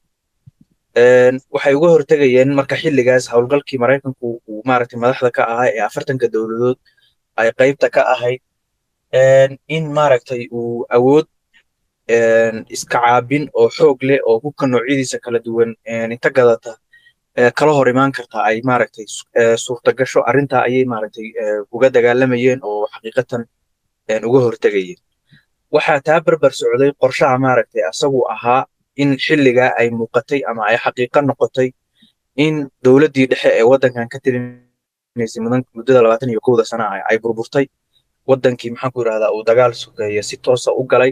waxay uga hortegayeen marka xilligaas howlgalkii maraykanku uu maaragtay madaxda ka ahaa ee afartanka dowladood ay qaybta ka ahayd in maaragtay uu awood iska caabin oo xoog leh oo hubka noocyadiisa kala duwan inta gadata kala hor imaan karta ay maaragtay suurtagasho arrintaa ayay maaragtay uga dagaalamayeen oo xaqiiqatan uga hortegayeen waxaa taa barbar socday qorshaha maaragtay asagu ahaa in xilligaa ay muuqatay ama ay xaqiiqo noqotay in dowladdii dhexe ee waddankan ka tirinaysay muddada labaatan iyo kowda sana ah ay burburtay waddankii maxaan ku yidhahdaa uu dagaal sukeeya si toosa u galay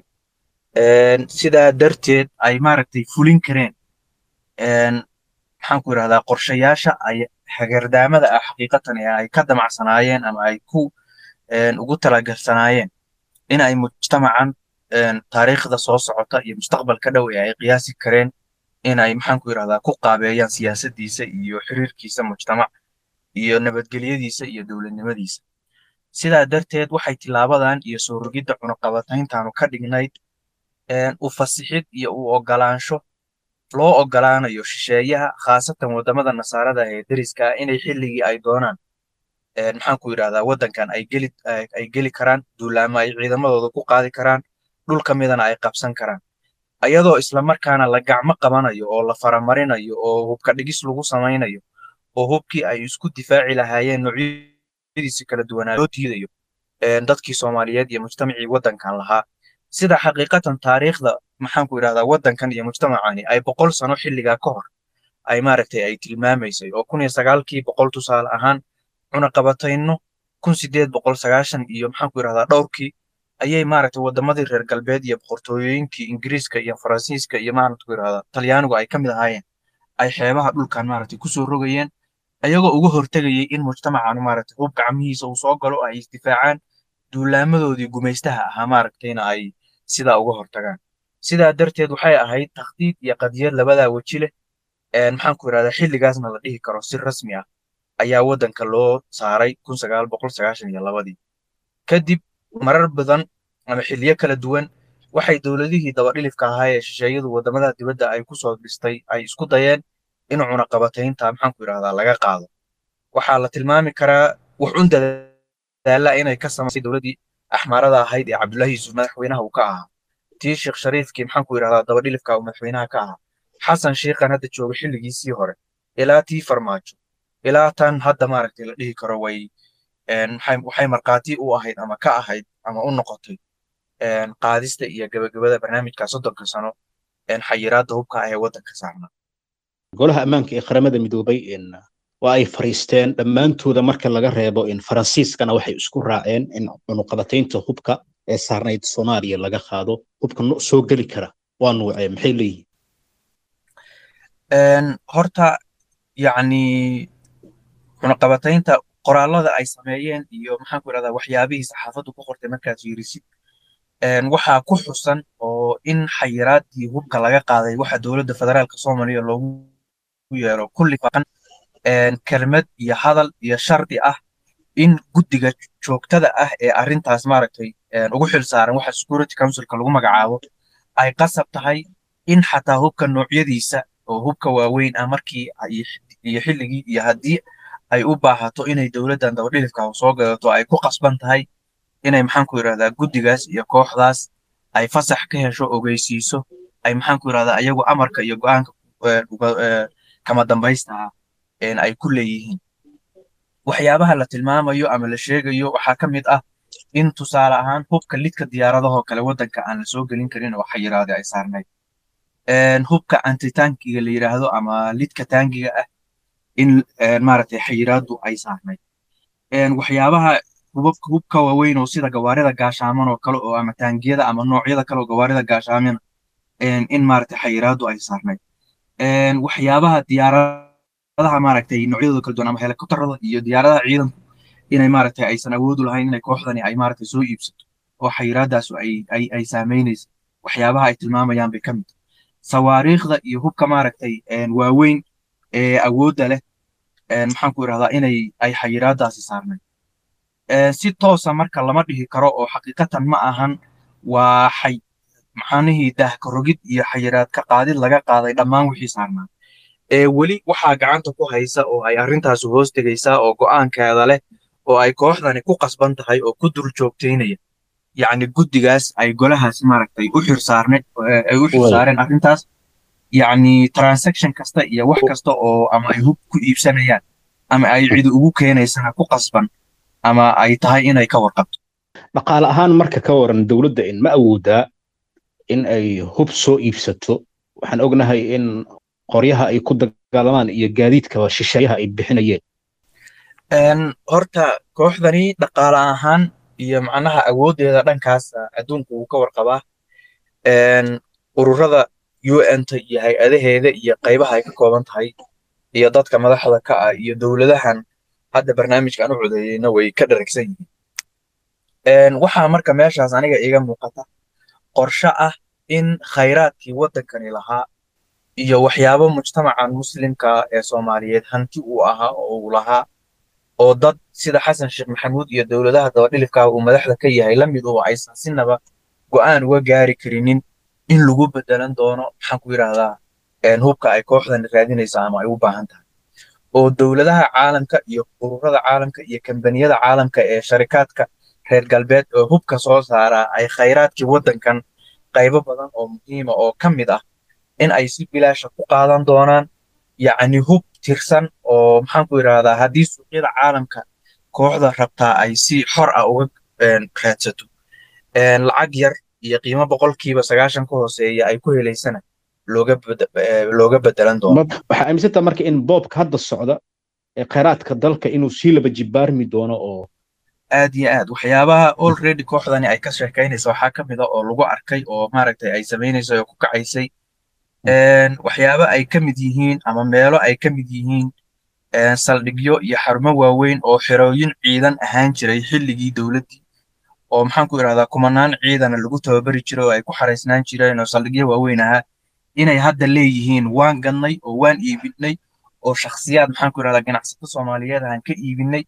sidaa darteed ay maaragtay fulin kareen maxaan ku yidhahdaa qorshayaasha ay hagardaamada ah xaqiiqatan ee ay ka damacsanaayeen ama ay ku ugu talagarsanaayeen in ay mujtamacan taariikhda soo socota iyo mustaqbalka dhow ee ay qiyaasi kareen in ay maxaan ku yidhahdaa ku qaabeeyaan siyaasaddiisa iyo xiriirkiisa mujtamac iyo nabadgelyadiisa iyo dowladnimadiisa sidaa darteed waxay tilaabadan iyo soo rogidda cunaqabatayntaanu ka dhignayd u fasixid iyo u ogolaansho loo ogolaanayo shisheeyaha khaasatan waddamada nasaarada ee deriska ah inay xilligii ay doonaan maxaan ku yidhahdaa waddankan ay geli ay geli karaan duulaamo ay ciidamadooda ku qaadi karaan dhul ka midana ay qabsan karaan ayadoo islamarkaana la gacmo qabanayo oo la faramarinayo oo hubka dhigis lagu samaynayo oo hubkii ay isku difaaci lahaayeen noocyadiisi kala duwanaa loo diidayo dadkii soomaaliyeed iyo mujtamacii waddankan lahaa sida xaqiiqatan taariikhda maxaan ku yidhahdaa waddankan iyo mujtamacani ay boqol sano xilligaa ka hor ay maaragtay ay tilmaamaysay oo kun iyo sagaalkii boqol tusaale ahaan cunaqabatayno kun sideed boqol sagaashan iyo maxaan ku yidhahdaa dhowrkii ayay maaragtay waddamadii reer galbeed iyo boqortooyooyinkii ingiriiska iyo faransiiska iyo maaragta ku yidhahdaa talyaanigu ay ka mid ahaayeen ay xeebaha dhulkan maaragtay kusoo rogayeen ayagoo uga hortegayay in mujtamacan maaragtay hub gacmihiisa uu soo galo ay isdifaacaan duulaamadoodii gumaystaha ahaa maaragtayna ay sidaa uga hortagaan sidaa darteed waxay ahayd takhdiid iyo qadiyad labadaa weji leh maxaan ku yidhahdaa xilligaasna la dhihi karo si rasmi ah ayaa waddanka loo saaray kun sagaal boqol sagaashan iyo labadii kadib marar badan ama xilliyo kala duwan waxay dowladihii dabadhilifka ahaa ee shisheeyadu waddamada dibadda ay kusoo dhistay ay isku dayeen in cunaqabataynta maxaan ku yidhahdaa laga qaado waxaa la tilmaami karaa wuxun dadaala inay ka samaysay dowladdii axmaarada ahayd ee cabdullaahi yuusuf madaxweynaha uu ka ahaa tii sheekh shariifkii maxaan ku yidhahdaa dabadhilifka uu madaxweynaha ka ahaa xasan sheikhan hadda jooga xilligiisii hore ilaa tii farmaajo ilaa tan hadda maaragtay la dhihi karo way waxay markhaati u ahayd ama ka ahayd ama u noqotay qaadista iyo gebagabada barnaamijka soddonka sano xayiraadda hubka ah ee waddanka saarna golaha ammaanka ee qaramada midoobay waa ay fariisteen dhammaantooda marka laga reebo in faransiiskana waxay isku raaceen in cunuqabataynta hubka ee saarnayd soomaaliya laga qaado hubka soo geli kara waa nuucee maxay leeyihiin horta yacni cunuqabataynta qoraallada ay sameeyeen iyo maxaan ku idhahdaa waxyaabihii saxaafaddu ku qortay markaad fiirisid waxaa ku xusan oo in xayiraaddii hubka laga qaaday waxa dowladda federaalka soomaaliya loogu yeero kulli faqan kelmad iyo hadal iyo shardi ah in guddiga joogtada ah ee arrintaas maaragtay ugu xil saaran waxa security councilka lagu magacaabo ay qasab tahay in xataa hubka noocyadiisa oo hubka waaweyn ah markii iyo xilligii iyo haddii ay u baahato inay dowladdan dabadhilifka soo gadato ay ku qasban tahay inay maxaan ku yidhahdaa guddigaas iyo kooxdaas ay fasax ka hesho ogeysiiso ay maxaan ku yidhahdaa ayagu amarka iyo go'aanka kama dambaysta ah ay ku leeyihiin waxyaabaha la tilmaamayo ama la sheegayo waxaa ka mid ah in tusaale ahaan hubka lidka diyaaradahoo kale waddanka aan la soo gelin karin oo xayiraade ay saarnayd hubka antitaankiga la yidhaahdo ama lidka taangiga ah in maaragtay xayiraaddu ay saarnayd waxyaabaha hubabka hubka waaweyn oo sida gawaarida gaashaaman oo kale oo ama taangiyada ama noocyada kale oo gawaarida gaashaamana in maaragtay xayiraaddu ay saarnayd waxyaabaha diyaaradaha maaragtay noocyadooda kala duwan ama helikobtarada iyo diyaaradaha ciidanku inay maaragtay aysan awoodu lahayn inay kooxdani ay maaragtay soo iibsato oo xayiraadaasu ay ay ay saameynaysa waxyaabaha ay tilmaamayaan bay ka mid sawaariikhda iyo hubka maaragtay waaweyn ee awoodda leh maxaan ku idhahdaa inay ay xayiraadaasi saarnayd si toosa marka lama dhihi karo oo xaqiiqatan ma ahan waa xay maxaanihii daahkarogid iyo xayiraad ka qaadid laga qaaday dhammaan wixii saarnaa ee weli waxaa gacanta ku haysa oo ay arrintaasi hoos tegaysaa oo go'aankeeda leh oo ay kooxdani ku qasban tahay oo ku dul joogtaynaya yacni guddigaas ay golahaas maaragtay u xirsaarne ay u xirsaareen arrintaas yacni transaction kasta iyo wax kasta oo ama ay hub ku iibsanayaan ama ay cidi ugu keenaysana ku qasban ama ay tahay inay ka warqabto dhaqaale ahaan marka ka waran dowladda in ma awoodaa in ay hub soo iibsato waxaan ognahay in qoryaha ay ku dagaalamaan iyo gaadiidkaba shisheeyaha ay bixinayeen horta kooxdani dhaqaale ahaan iyo macnaha awooddeeda dhankaas adduunku wuu ka warqabaa ururada un-ta iyo hay-adaheeda iyo qaybaha ay ka kooban tahay iyo dadka madaxda ka ah iyo dowladahan hadda barnaamijkan u codeeyeyna way ka dharagsan yihiin waxaa marka meeshaas aniga iiga muuqata qorshe ah in khayraadkii waddankani lahaa iyo waxyaabo mujtamacan muslimka ee soomaaliyeed hanti uu ahaa oo uu lahaa oo dad sida xasan sheekh maxamuud iyo dowladaha dabadhilifka uu madaxda ka yahay la mid oo aysan sinaba go'aan uga gaari karinin in lagu bedelan doono maxaan ku yidhahdaa hubka ay kooxdan raadinayso ama ay u baahan tahay oo dowladaha caalamka iyo ururada caalamka iyo kambaniyada caalamka ee sharikaadka reer galbeed oo hubka soo saaraa ay khayraadkii waddankan qaybo badan oo muhiima oo ka mid ah in ay si bilaasha ku qaadan doonaan yacni hub tirsan oo maxaan ku yidhahdaa haddii suuqyada caalamka kooxda rabtaa ay si xor ah uga raadsato lacag yar iyo qiimo boqolkiiba sagaashan ka hooseeya ay ku helaysana looga looga bedelan doono waxaa aaminsantaa marka in boobka hadda socda ee khayraadka dalka inuu sii laba jibaarmi doono oo aad iyo aad waxyaabaha already kooxdani ay ka sheekaynaysa waxaa ka mid a oo lagu arkay oo maaragtay ay samaynayso oo ku kacaysay waxyaabo ay ka mid yihiin ama meelo ay ka mid yihiin saldhigyo iyo xarumo waaweyn oo xerooyin ciidan ahaan jiray xilligii dowladdii oo maxaan ku idhahdaa kumanaan ciidana lagu tababari jiray oo ay ku xaraysnaan jireen oo saldhigyo waaweyn ahaa inay hadda leeyihiin waan gadnay oo waan iibinay oo shakhsiyaad maxaan ku idhahdaa ganacsato soomaaliyeed aan ka iibinay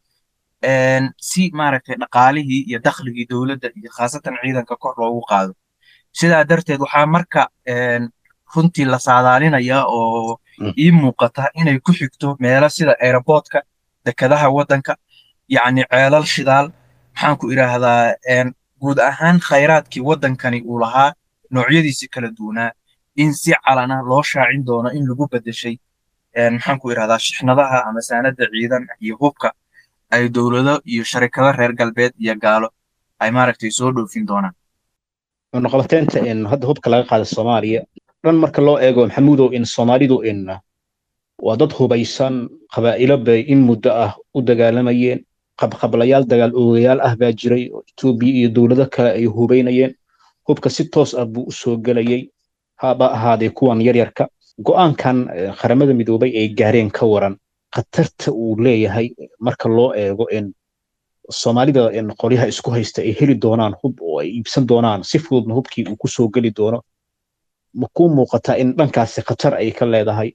si maaragtay dhaqaalihii iyo dakhligii dowladda iyo khaasatan ciidanka kor loogu qaado sidaa darteed waxaa marka runtii la saadaalinayaa oo ii muuqata inay ku xigto meelo sida aeroboortka dekadaha waddanka yacni ceelal shidaal maxaan ku idhaahdaa guud ahaan khayraadkii waddankani uu lahaa noocyadiisi kala duwanaa in si calana loo shaacin doono in lagu bedeshay maxaan ku idhahdaa shixnadaha ama saanada ciidan iyo hubka ay dowlado iyo sharikado reer galbeed iyo gaalo ay maaragtay soo dhoofin doonaan noqobateynta in hadda hubka laga qaada soomaaliya dhan marka loo eego maxamuudow in soomaalidu in waa dad hubaysan qabaa'ilo bay in muddo ah u dagaalamayeen qabqablayaal dagaal oogayaal ah baa jiray oo etoobiya iyo dowlado kale ay hubaynayeen hubka si toos ah buu u soo gelayay haba ahaadee kuwan yaryarka go'aankan qaramada midoobay ay gaareen ka waran khatarta uu leeyahay marka loo eego in soomaalida in qolyaha isku haysta ay heli doonaan hub oo ay iibsan doonaan si fududna hubkii uu ku soo geli doono ma kuu muuqataa in dhankaasi khatar ay ka leedahay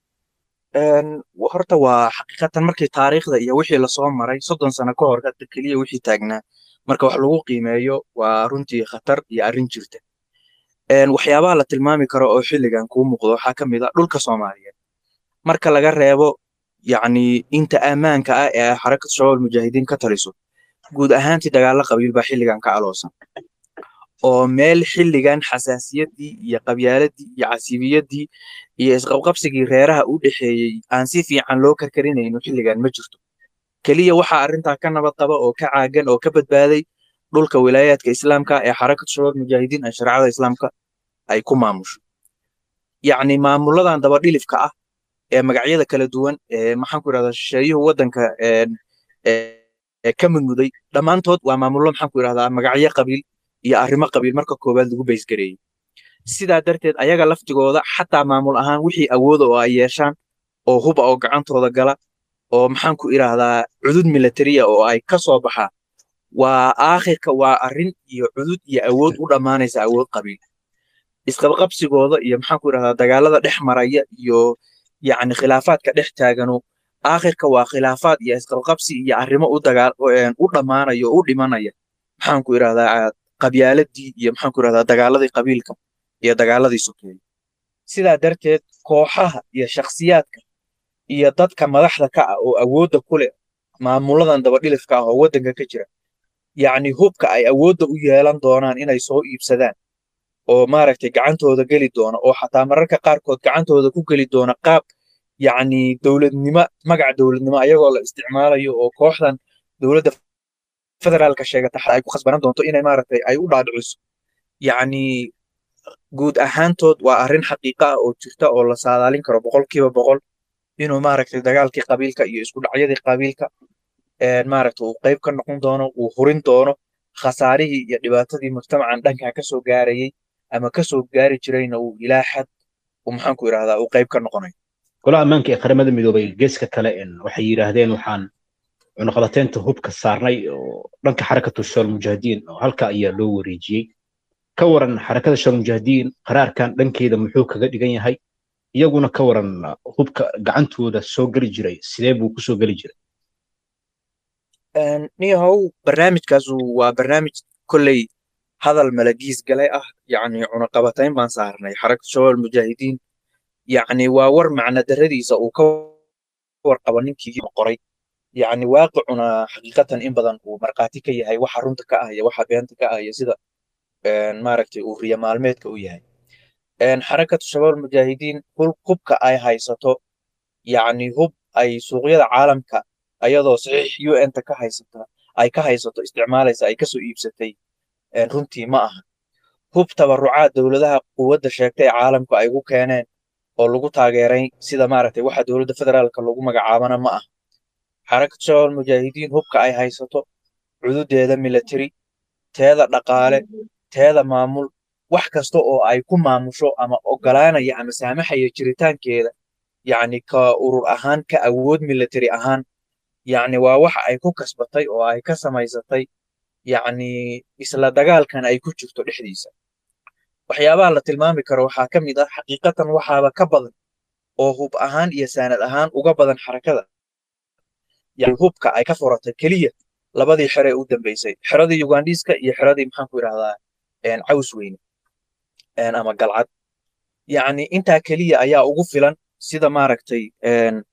horta waa xaqiiqatan markii taariikhda iyo wixii lasoo maray soddon sano ka hor hadda keliya wixii taagnaa marka wax lagu qiimeeyo waa runtii khatar iyo arrin jirta waxyaabaha la tilmaami karo oo xilligan kuu muuqdo waxaa ka mid a dhulka soomaaliyeed marka laga reebo yacni inta ammaanka ah ee xarakad shabaab mujaahidiin ka taliso guud ahaantii dagaalo qabiil baa xilligan ka aloosan oo meel xilligan xasaasiyaddii iyo qabyaaladii iyo casiibiyaddii iyo isqabqabsigii reeraha u dhexeeyey aan si fiican loo karkarinayno xilligan ma jirto keliya waxaa arrintaa ka nabad qaba oo ka caagan oo ka badbaaday dhulka wilaayaadka islaamka ee xarakad shabaab mujaahidiin ee shareecada islaamka ay ku maamusho yacni maamuladan dabadhilifka ah ee magacyada kala duwan ee maxaan ku idhahdaa shisheeyuhu waddanka ka mudmuday dhammaantood waa maamullo maxaan ku idhahdaa magacyo qabiil iyo arrimo qabiil marka koowaad lagu baysgareeyey sidaa darteed ayaga laftigooda xataa maamul ahaan wixii awooda oo ay yeeshaan oo huba oo gacantooda gala oo maxaan ku idhaahdaa cudud militariya oo ay ka soo baxaan waa aakhirka waa arrin iyo cudud iyo awood u dhammaanaysa awood qabiil isqabqabsigooda iyo maxaan ku idhahdaa dagaalada dhex maraya iyo yacni khilaafaadka dhex taagano aakhirka waa khilaafaad iyo isqabqabsi iyo arrimo u dagaal u dhammaanaya oo u dhimanaya maxaan ku idhahdaa qabyaaladii iyo maxaan ku idhahdaa dagaaladii qabiilka iyo dagaaladii sokeeye sidaa darteed kooxaha iyo shakhsiyaadka iyo dadka madaxda ka ah oo awoodda ku leh maamuladan dabadhilifka ah oo waddanka ka jira yacni hubka ay awoodda u yeelan doonaan inay soo iibsadaan oo maaragtay gacantooda geli doona oo xataa mararka qaarkood gacantooda ku geli doona qaab yacni dowladnimo magaca dowladnimo ayagoo la isticmaalayo oo kooxdan dowladda federaalka sheegata ay ku khasbanan doonto inay maaragtay ay u dhaadhiciso yacni guud ahaantood waa arrin xaqiiqa ah oo jirta oo la saadaalin karo boqolkiiba boqol inuu maaragtay dagaalkii qabiilka iyo isku dhacyadii qabiilka maaragtay uu qayb ka noqon doono uu hurin doono khasaarihii iyo dhibaatadii mujtamacan dhankaa ka soo gaarayey ama ka soo gaari jirayna uu ilaa xad uu maxaan ku idhahdaa uu qayb ka noqonayo golaha ammaanka ee qaramada midoobay geeska kale waxay yidhaahdeen waxaan cunuqabateynta hubka saarnay oo dhanka xarakatu shabaab mujaahidiin oo halka ayaa loo wareejiyey ka waran xarakada shabaab mujaahidiin qaraarkan dhankeeda muxuu kaga dhigan yahay iyaguna ka waran hubka gacantooda soo geli jiray sidee buu kusoo geli jiray niyahow barnaamijkaasu waa barnaamij kolley hadal malagiis gale ah yacni cunaqabatayn baan saarnay xarakatu shabaab mujaahidiin yacni waa war macna daradiisa uu ka warqabo ninkii qoray yacni waaqicuna xaqiiqatan in badan uu markhaati ka yahay waxa runta ka ah iyo waxa beenta ka ah iyo sida maaragtay uu riya maalmeedka u yahay xarakatu shabaab mujaahidiin hubka ay haysato yacni hub ay suuqyada caalamka ayadoo saxiix un-ta ka haysata ay ka haysato isticmaalaysa ay kasoo iibsatay runtii ma aha hub tabarucaad dowladaha quwadda sheegtay ee caalamku ay ugu keeneen oo lagu taageeray sida maaragtay waxa dowladda federaalka lagu magacaabana ma aha xarakatu shabaab mujaahidiin hubka ay haysato cududeeda military teeda dhaqaale teeda maamul wax kasta oo ay ku maamusho ama ogolaanaya ama saamaxaya jiritaankeeda yacni ka urur ahaan ka awood military ahaan yacni waa waxa ay ku kasbatay oo ay ka samaysatay yacni isla dagaalkan ay ku jirto dhexdiisa waxyaabaha la tilmaami karo waxaa ka mid ah xaqiiqatan waxaaba ka badan oo hub ahaan iyo saanad ahaan uga badan xarakada yani hubka ay ka furatay keliya labadii xere ee u dambeysay xeradii ugandhiiska iyo xeradii maxaan ku idhahdaa caws weyne ama galcad yacni intaa keliya ayaa ugu filan sida maaragtay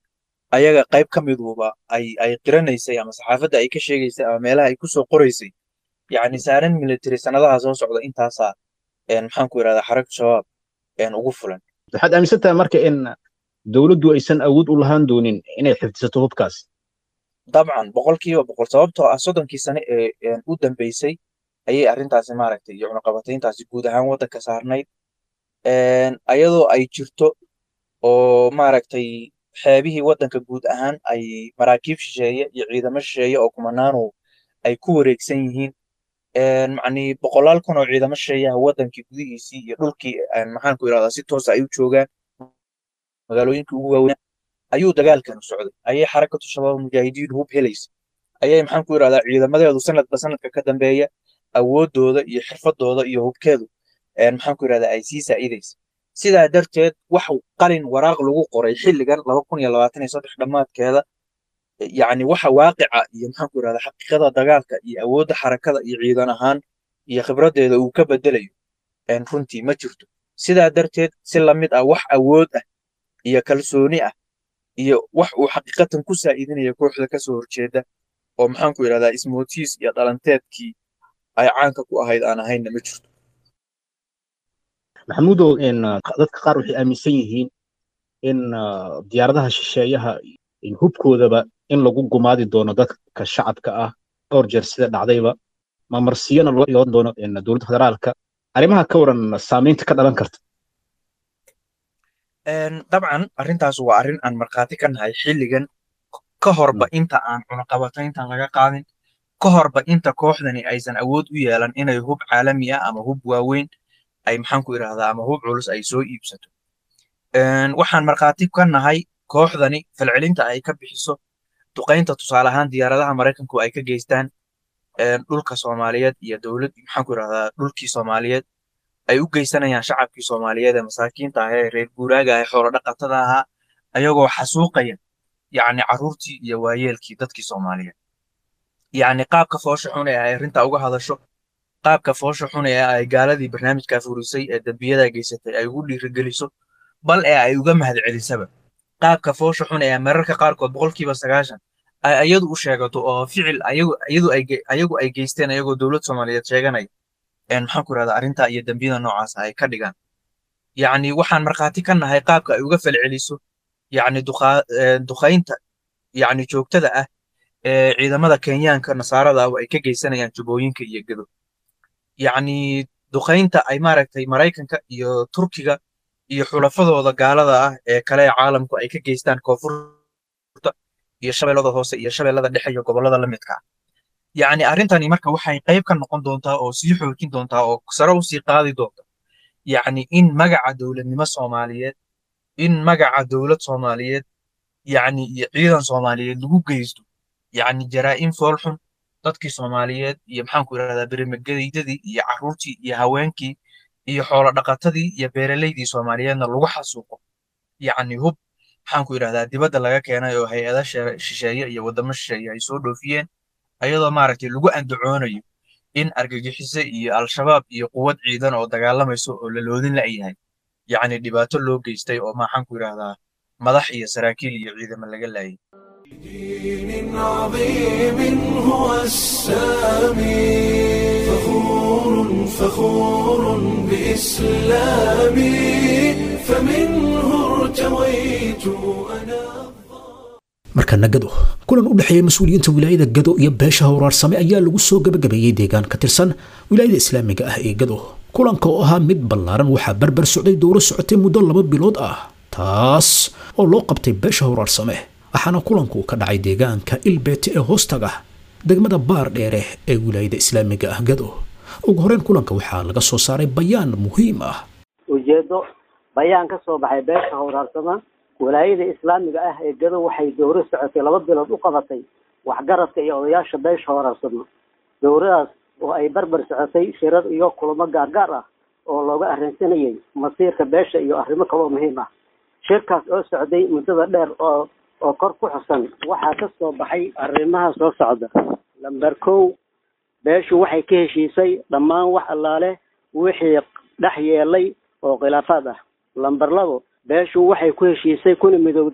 ayaga qayb ka miduba ay ay qiranaysay ama saxaafadda ay ka sheegaysay ama meelaha ay kusoo qoraysay yacni saaran military sanadaha soo socda intaasaa maxaan ku yidhahdaa xaragta shabaab ugu fulan waxaad aaminsan tahay marka in dowladdu aysan awood u lahaan doonin inay xifdisato hubkaas dabcan boqolkiiba boqol sababtoo ah soddonkii sane ee u dambeysay ayay arrintaasi maaragtay iyo cunaqabatayntaasi guud ahaan waddanka saarnayd ayadoo ay jirto oo maaragtay xeebihii waddanka guud ahaan ay maraakiib shisheeye iyo ciidamo shisheeye oo kumanaanu ay ku wareegsan yihiin macni boqolaal kun oo ciidamo shisheeyaha waddankii gudihiisii iyo dhulkii maxaan ku yidhahdaa si toosa ay u joogaan magaalooyinkii ugu waaweyn ayuu dagaalkanu socday ayay xarakatu shabaab mujaahidiin hub helaysa ayay maxaan ku yidhahdaa ciidamadeedu sanadba sanadka ka dambeeya awooddooda iyo xirfadooda iyo hubkeedu maxaan ku yidhahdaa ay sii saa'idaysa sidaa darteed wax qalin waraaq lagu qoray xilligan laba kun iyo labaatan iyo saddex dhammaadkeeda yacni waxa waaqica iyo maxaan ku yidhahdaa xaqiiqada dagaalka iyo awoodda xarakada iyo ciidan ahaan iyo khibraddeeda uu ka bedelayo runtii ma jirto sidaa darteed si lamid ah wax awood ah iyo kalsooni ah iyo wax uu xaqiiqatan ku saa'idinaya kooxda kasoo horjeeda oo maxaan ku yidhahdaa ismootiis iyo dhalanteedkii ay caanka ku ahayd aan ahaynna ma jirto maxamuudow dadka qaar waxay aaminsan yihiin in diyaaradaha shisheeyaha hubkoodaba in lagu gumaadi doono dadka shacabka ah dhowr jeer sida dhacdayba mamarsiyana loo iyoon doono dowladda federaalka arrimaha ka waran saamaynta ka dhalan karta dabcan arrintaas waa arrin aan markhaati ka nahay xilligan ka horba inta aan cunaqabatayntan laga qaadin ka horba inta kooxdani aysan awood u yeelan inay hub caalami ah ama hub waaweyn ay maxaan ku idhahdaa ama hub culus ay soo iibsato waxaan markhaati ka nahay kooxdani falcelinta ay ka bixiso duqaynta tusaale ahaan diyaaradaha maraykanku ay ka geystaan dhulka soomaaliyeed iyo dowlad maxaan ku idhahdaa dhulkii soomaaliyeed ay u geysanayaan shacabkii soomaaliyeed ee masaakiinta ah ee reer guuraaga ah xoolo dhaqatada ahaa ayagoo xasuuqaya yacni carruurtii iyo waayeelkii dadkii soomaaliyeed yacni qaabka foosha xun ee ay arrinta uga hadasho qaabka foosha xun ee ay gaaladii barnaamijkaa furisay ee dembiyada geysatay ay ugu dhiirigeliso bal ee ay uga mahadcelisaba qaabka foosha xun ee mararka qaarkood boqolkiiba sagaashan ay ayadu u sheegato oo ficil ayagu ay geysteen ayagoo dowlad soomaaliyeed sheeganaya maxaan ku irahdaa arrintaa iyo dembiyada noocaas ay ka dhigaan yacni waxaan markhaati ka nahay qaabka ay uga falceliso yacni duqaynta yacni joogtada ah ee ciidamada kenyaanka nasaarada ah ay ka geysanayaan jubooyinka iyo gedo yacni duqaynta ay maaragtay maraykanka iyo turkiga iyo xulafadooda gaalada ah ee kale ee caalamku ay ka geystaan koonfurta iyo shabeellada hoose iyo shabeellada dhexe iyo gobollada la midka ah yacni arrintani marka waxay qayb ka noqon doontaa oo sii xoojin doontaa oo sare u sii qaadi doonta yacni in magaca dowladnimo soomaaliyeed in magaca dowlad soomaaliyeed yacni iyo ciidan soomaaliyeed lagu geysto yacni jaraa'im foolxun dadkii soomaaliyeed iyo maxaan ku idhahdaa berimagedaydadii iyo carruurtii iyo haweenkii iyo xoolo dhaqatadii iyo beeralaydii soomaaliyeedna lagu xasuuqo yacni hub maxaan ku idhahdaa dibadda laga keenay oo hay-ada shisheeye iyo waddamo shisheeye ay soo dhoofiyeen ayadoo maaragtay lagu andacoonayo in argagixise iyo al-shabaab iyo quwad ciidan oo dagaalamayso oo la loodin la'yahay yacni dhibaato loo geystay oo maxaan ku idhahdaa madax iyo saraakiil iyo ciidamo laga laayay دين عظيم هو السامي فخور فخور بإسلامي فمنه ارتويت أنا markana gado kulan u dhexeeya mas-uuliyiinta wilaayada gado iyo beesha howraarsame ayaa lagu soo gabagabeeyey deegaan ka tirsan wilaayada islaamiga ah ee gado kulanka oo ahaa mid ballaaran waxaa barbar socday dowro socotay muddo laba bilood ah taas oo loo qabtay beesha howraarsame waxaana kulanku ka dhacay deegaanka ilbeete ee hoostaga degmada baar dheere ee wilaayada islaamiga ah gado ugu horeyn kulanka waxaa laga soo saaray bayaan muhiim ah ujeedo bayaan ka soo baxay beesha howraarsama walaayada islaamiga ah ee gado waxay dowro socotay laba bilood u qabatay waxgaradka iyo odayaasha beesha howraarsama dowradaas oo ay barbar socotay shirar iyo kulamo gaargaar ah oo looga arrinsanayay masiirka beesha iyo arrimo kaloo muhiim ah shirkaas oo socday muddada dheer oo oo kor ku xusan waxaa ka soo baxay arrimaha soo socda lamber kow beeshu waxay ka heshiisay dhammaan wax allaale wixii dhex yeelay oo khilaafaad ah lamber labo beeshu waxay ku heshiisay kuna midowday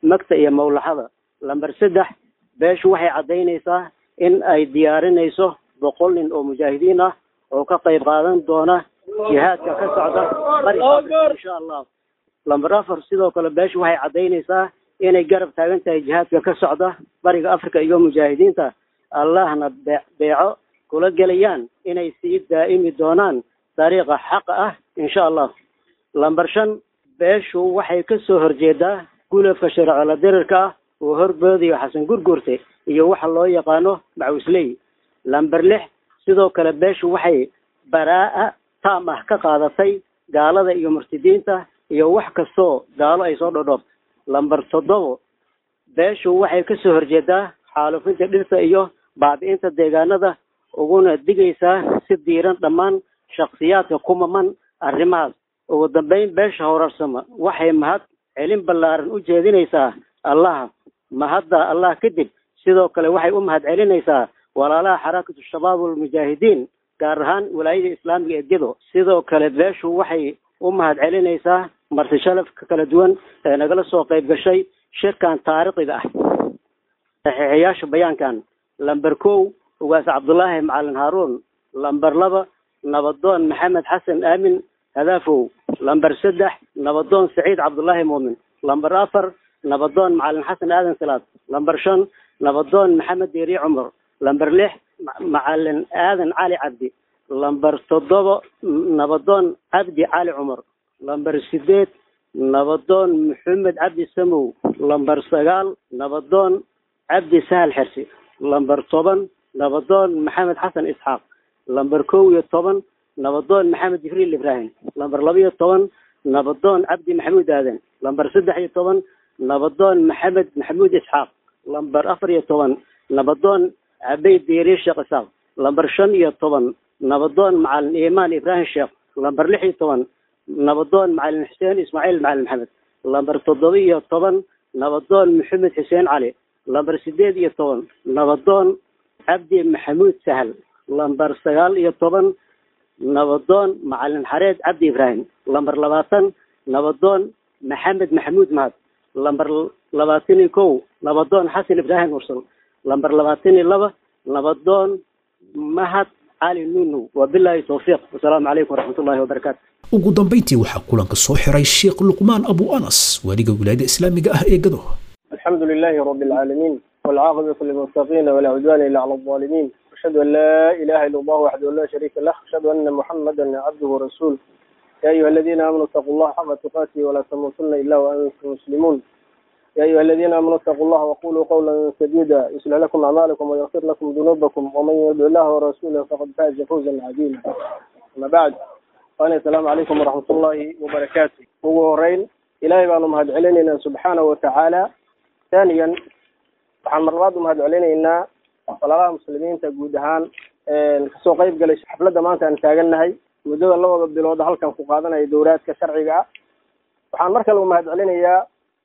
magta iyo mawlaxada lamber saddex beeshu waxay caddaynaysaa in ay diyaarinayso boqol nin oo mujaahidiin ah oo ka qayb qaadan doona jihaadka ka socda bariga insha allah lamber afar sidoo kale beeshu waxay caddaynaysaa inay garab taagan tahay jihaadka ka socda bariga africa iyo mujaahidiinta allahna bee- beeco kula gelayaan inay sii daa'imi doonaan dariiqa xaqa ah insha allah lamber shan beeshu waxay ka soo horjeedaa gulafka sharcila dirirka ah oo horboodiyo xasan gurgurte iyo waxa loo yaqaano macusley lamber lix sidoo kale beeshu waxay baraa'a taam ah ka qaadatay gaalada iyo murtidiinta iyo wax kastoo gaalo ay soo dhodhoobto lamber toddobo beeshu waxay ka soo horjeedaa xaalufinta dhirta iyo baabi'inta deegaanada uguna digaysaa si diiran dhammaan shakhsiyaadka ku maman arrimahaas ugu dambeyn beesha horarsama waxay mahad celin ballaaran u jeedinaysaa allaha mahadda allah kadib sidoo kale waxay u mahad celinaysaa walaalaha xarakatu shabaab walmujaahidiin gaar ahaan walaayada islaamiga ee gedo sidoo kale beeshu waxay u mahad celinaysaa marti shalafka kala duwan ee nagala soo qayb gashay shirkan taariikhiga ah saxiixayaasha bayaankan lamber kow ugaas cabdullaahi macalin haaruun lamber laba nabadoon maxamed xasan aamin hadaafow lamber saddex nabadoon saciid cabdullaahi muumin lamber afar nabadoon macalin xasan aadan salaad lamber shan nabadoon maxamed deeri cumar lamber lix ma- macalin aadan cali cabdi lamber toddoba nabadoon cabdi cali cumar lamber sideed nabadoon maxamed cabdi samow lamber sagaal nabadoon cabdi sahal xersi lamber toban nabadoon maxamed xasan isxaaq lamber kow iyo toban nabadoon maxamed jibriil ibraahim lamber laba iyo toban nabadoon cabdi maxamuud aadan lamber saddex iyo toban nabadoon maxamed maxamuud isxaaq lamber afar iyo toban nabadoon cabey diiri sheekh isaaq lamber shan iyo toban nabadoon macalin iimaan ibraahim sheekh lamber lix iyo toban nabadoon macalin xuseen ismaaciil macalin maxamed lamber toddoba iyo toban nabadoon maxamed xuseen cali lamber sideed iyo toban nabadoon cabdi maxamuud sahal lamber sagaal iyo toban nabadoon macalin xareed cabdi ibraahim lamber labaatan nabadoon maxamed maxamuud mahad lamber labaatan iyo kow nabadoon xasan ibraahim mursal lamber labaatan iyo laba nabadoon mahad cali nunow wabilaahi towfiiq wasalaamu calaykum waraxmatullahi wabarakaatu ugu dambayntii waxaa kulanka soo xiray sheekh luqmaan abu anas waaliga wilaayada islaamiga ah ee gado الحمد لله رب العالمين والعاقبة للمتقين ولا عدوان إلا على الظالمين أشهد أن لا إله إلا الله وحده لا شريك له أشهد أن محمدا عبده ورسوله يا أيها الذين آمنوا اتقوا الله حق تقاته ولا تموتن إلا وأنتم مسلمون يا أيها الذين آمنوا اتقوا الله وقولوا قولا سديدا يصلح لكم أعمالكم ويغفر لكم ذنوبكم ومن يطع الله ورسوله فقد فاز فوزا عظيما أما بعد وأنا السلام عليكم ورحمة الله وبركاته وغورين إلهي بأنه مهد علينا سبحانه وتعالى ثانيا waxaan mar labaad u mahad celinaynaa walaalaha muslimiinta guud ahaan kasoo qayb galay xafladda maanta aan taagannahay muddada labada bilood halkan ku qaadanaya dowlaadka sharciga ah waxaan mar kale u mahad celinayaa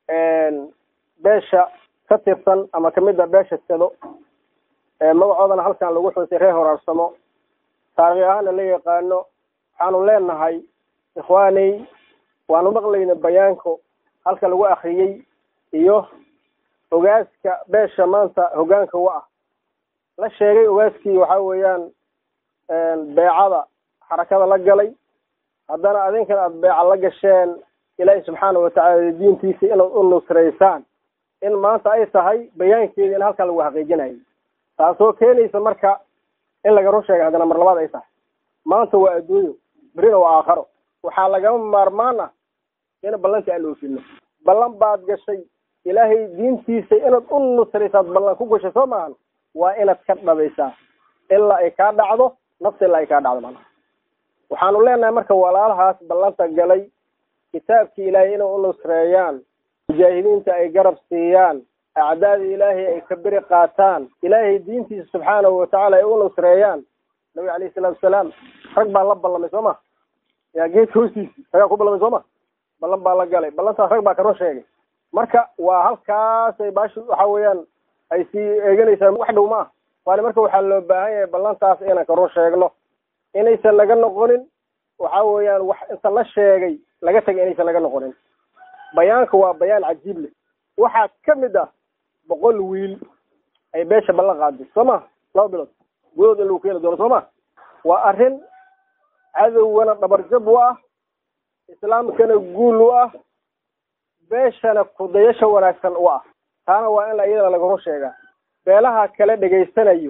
beesha ka tirsan ama kamid a beesha sado magacoodana halkan lagu xusay reer horaarsamo taarikhi ahaana la yaqaano waxaanu leenahay ikhwaaney waanu maqlayna bayaanko halka lagu akriyey iyo ogaaska beesha maanta hogaanka wa ah la sheegay ogaaskii waxa weeyaan beecada xarakada la galay haddana adinkan aada beeca la gasheen ilaahi subxaana watacaala diintiisa inaad u nusraysaan in maanta ay tahay bayaankeeda in halkaa lagu xaqiijinayo taasoo keenaysa marka in laga run sheega haddana mar labaad ay tahay maanta waa adduunyo berina waa aakharo waxaa lagama maarmaan ah in ballantii aan oofino ballan baad gashay ilaahay diintiisa inaad u nusraysaad ballan ku gashay soo maahan waa inaad ka dhabaysaa ilaa ay kaa dhacdo nafta ilaa ay kaa dhacdo mana waxaanu leenahay marka walaalahaas ballanta galay kitaabkii ilaahay inay u nusreeyaan mujaahidiinta ay garab siiyaan acdaada ilaahay ay ka beri qaataan ilaahay diintiisa subxaanahu watacaala ay u nusreeyaan nabiga alayhi salaatu wasalaam rag baa la ballamay soo ma yaa geedka hoostiisi ragaa ku ballamay soo ma ballan baa la galay ballantaas rag baa ka run sheegay marka waa halkaasay baashi waxa weeyaan ay sii eeganaysaa wax dhow ma ah waana marka waxaa loo baahan yahay ballantaas inaan ka run sheegno inaysan laga noqonin waxa weeyaan wax inta la sheegay laga tagay inaysan laga noqonin bayaanka waa bayaan cajiib leh waxaa ka mid ah boqol wiil ay beesha ballan qaaday soo ma laba bilood gudahood in lagu keeni doono soo ma waa arrin cadowgana dhabarjab u ah islaamkana guul u ah beeshana kudayasha wanaagsan u ah taana waa in iyadana laga run sheegaa beelaha kale dhegaysanayo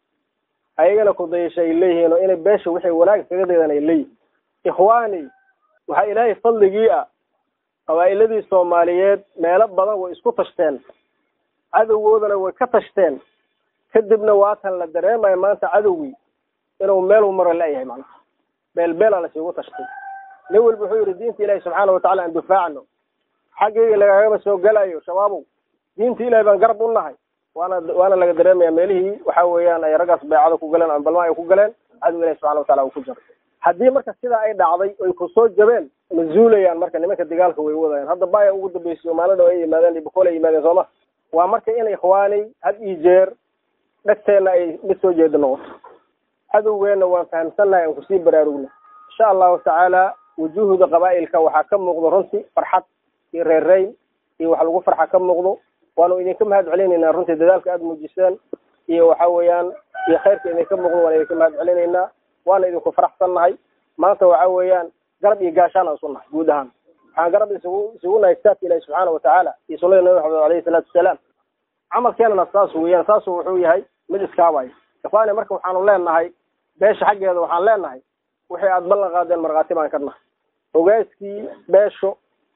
ayagana kudayasha ay leeyihiin oo inay beesha wixii wanaag kaga daydan ay leeyihin ikhwaani waxaa ilaahay fadligii ah qabaa'iladii soomaaliyeed meelo badan way isku tashteen cadowgoodana way ka tashteen kadibna waatan la dareemaya maanta cadowgii inuu meel maro la-yahay macnaha beel beelaa lasugu tashtay nin walba wuxuu yihi diinta ilaahi subxaana watacala aan difaacno xaggayga lagagama soo gelayo shabaabow diinta ilahi baan garab u nahay waana waana laga dareemaya meelihii waxa weeyaan ay raggaas beecada ku galeen ama balma ay ku galeen cadow ilahi subxana watacala uu ku jaro haddii marka sidaa ay dhacday oy ku soo jabeen ma zuulayaan marka nimanka dagaalka way wadayaan hadda baya ugu dambeysay maalin dhow ay yimaadeen ibokool ay yimaadeen sooma waa marka in ikhwaanay had iyo jeer dhegteenna ay mid soo jeeda noqoto cadowgeenna waan fahamsannahay aan kusii baraarugna insha allahu tacaala wujuuhda qabaa'ilka waxaa ka muuqdo runtii farxad iyo reereyn iyo wax lagu farxa ka muuqdo waanu idinka mahad celinaynaa runtii dadaalka aada muujiseen iyo waxa weeyaan iyo khayrka idinka muuqdo waan idinka mahad celinaynaa waana idinku faraxsannahay maanta waxa weeyaan garab iyo gaashaan aan isu nahay guud ahaan waxaan garab isugu isugu nahay kitaabka ilahi subxaana watacaala iyo sunnada nabi maxamed alayhi salaatu wasalaam camalkeenana saas weeyaan saasu wuxuu yahay mid iskaabaya ikhwaani marka waxaanu leenahay beesha xaggeeda waxaan leenahay wixii aada ballan qaadeen markhaati baan ka nahay ogaaskii beesho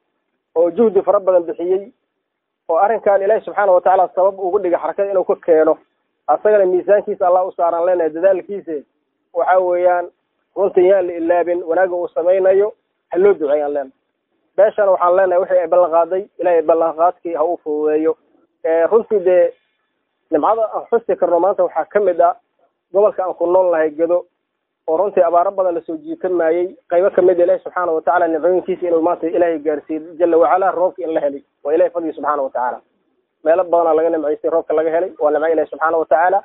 oo juhdi fara badan bixiyey oo arrinkan ilaahi subxaana watacaala sabab ugu dhigay xarakada inuu ka keeno asagana miisaankiisa allah u saaraan leenahay dadaalkiise waxa weeyaan runtii yaan la ilaabin wanaagga uu samaynayo ha loo duceeyaan leenahay beeshana waxaan leenahay wixii ay ballan qaaday ilaahay ballanqaadkii ha u fududeeyo runtii dee nimcada aan xusi karno maanta waxaa ka mid ah gobolka aan ku nool nahay gedo oo runtii abaaro badan lasoo jiitan maayey qaybo kamid ilahi subxaana watacaala nimcooyinkiisa inuu maanta ilaahay gaarsiiyo jala wacala roobka in la helay waa ilahay fadligi subxaana watacaala meelo badanaa laga nimcaystay roobka laga helay waa nimco ilahi subxaana watacaala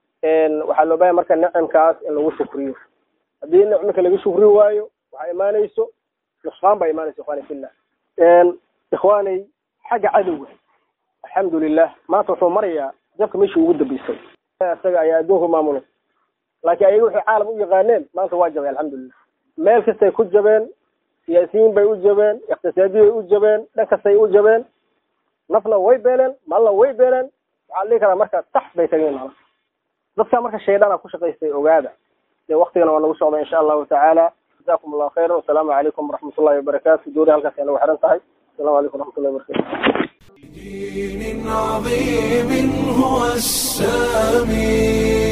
waxaa loo bahaya marka nicimkaas in lagu shukriyo haddii nicmika laga shukri waayo waxaa imaanayso nusqaan baa imaanaysa ikhwani fillah ikhwaanay xagga cadowga alxamdulilah maanta wuxuu marayaa jabka meeshii ugu dambeysay isaga ayaa adduunka maamulay laakiin ayaga waxay caalam u yaqaaneen maanta waa jabay alxamdulilah meel kastay ku jabeen siyaasiyiin bay u jabeen iqtisaadiyi bay u jabeen dhan kastay u jabeen nafna way beeleen maalna way beeleen waxaa la dhihi karaa marka tax bay tageen mana dadka marka shaydana ku shaqaystay ogaada dee waktigana waa nagu socda insha allahu tacaala jazakum allahu khayran wasalaamu calaykum waraxmat ullahi wabarakaatu doori halkaas ay nagu xiran tahay السلام عليكم ورحمة الله وبركاته دين عظيم هو السامي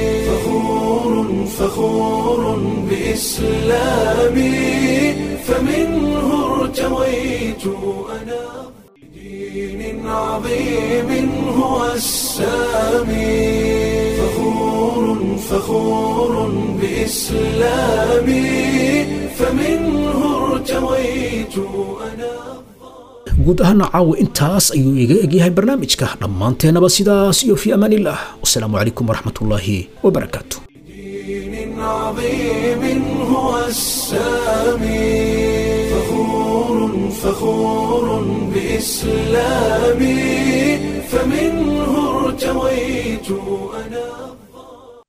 فخور فخور بإسلامي فمنه ارتويت أنا دين عظيم هو السامي فخور فخور بإسلامي فمنه ارتويت أنا guud ahaana caawa intaas ayuu iga egyahay barnaamijka dhammaanteennaba sidaas iyo fii amaaniillah wasalaamu calaykum waraxmatullaahi wabarakaatu دين عظيم هو السامي فخور فخور بإسلامي فمنه ارتويت أنا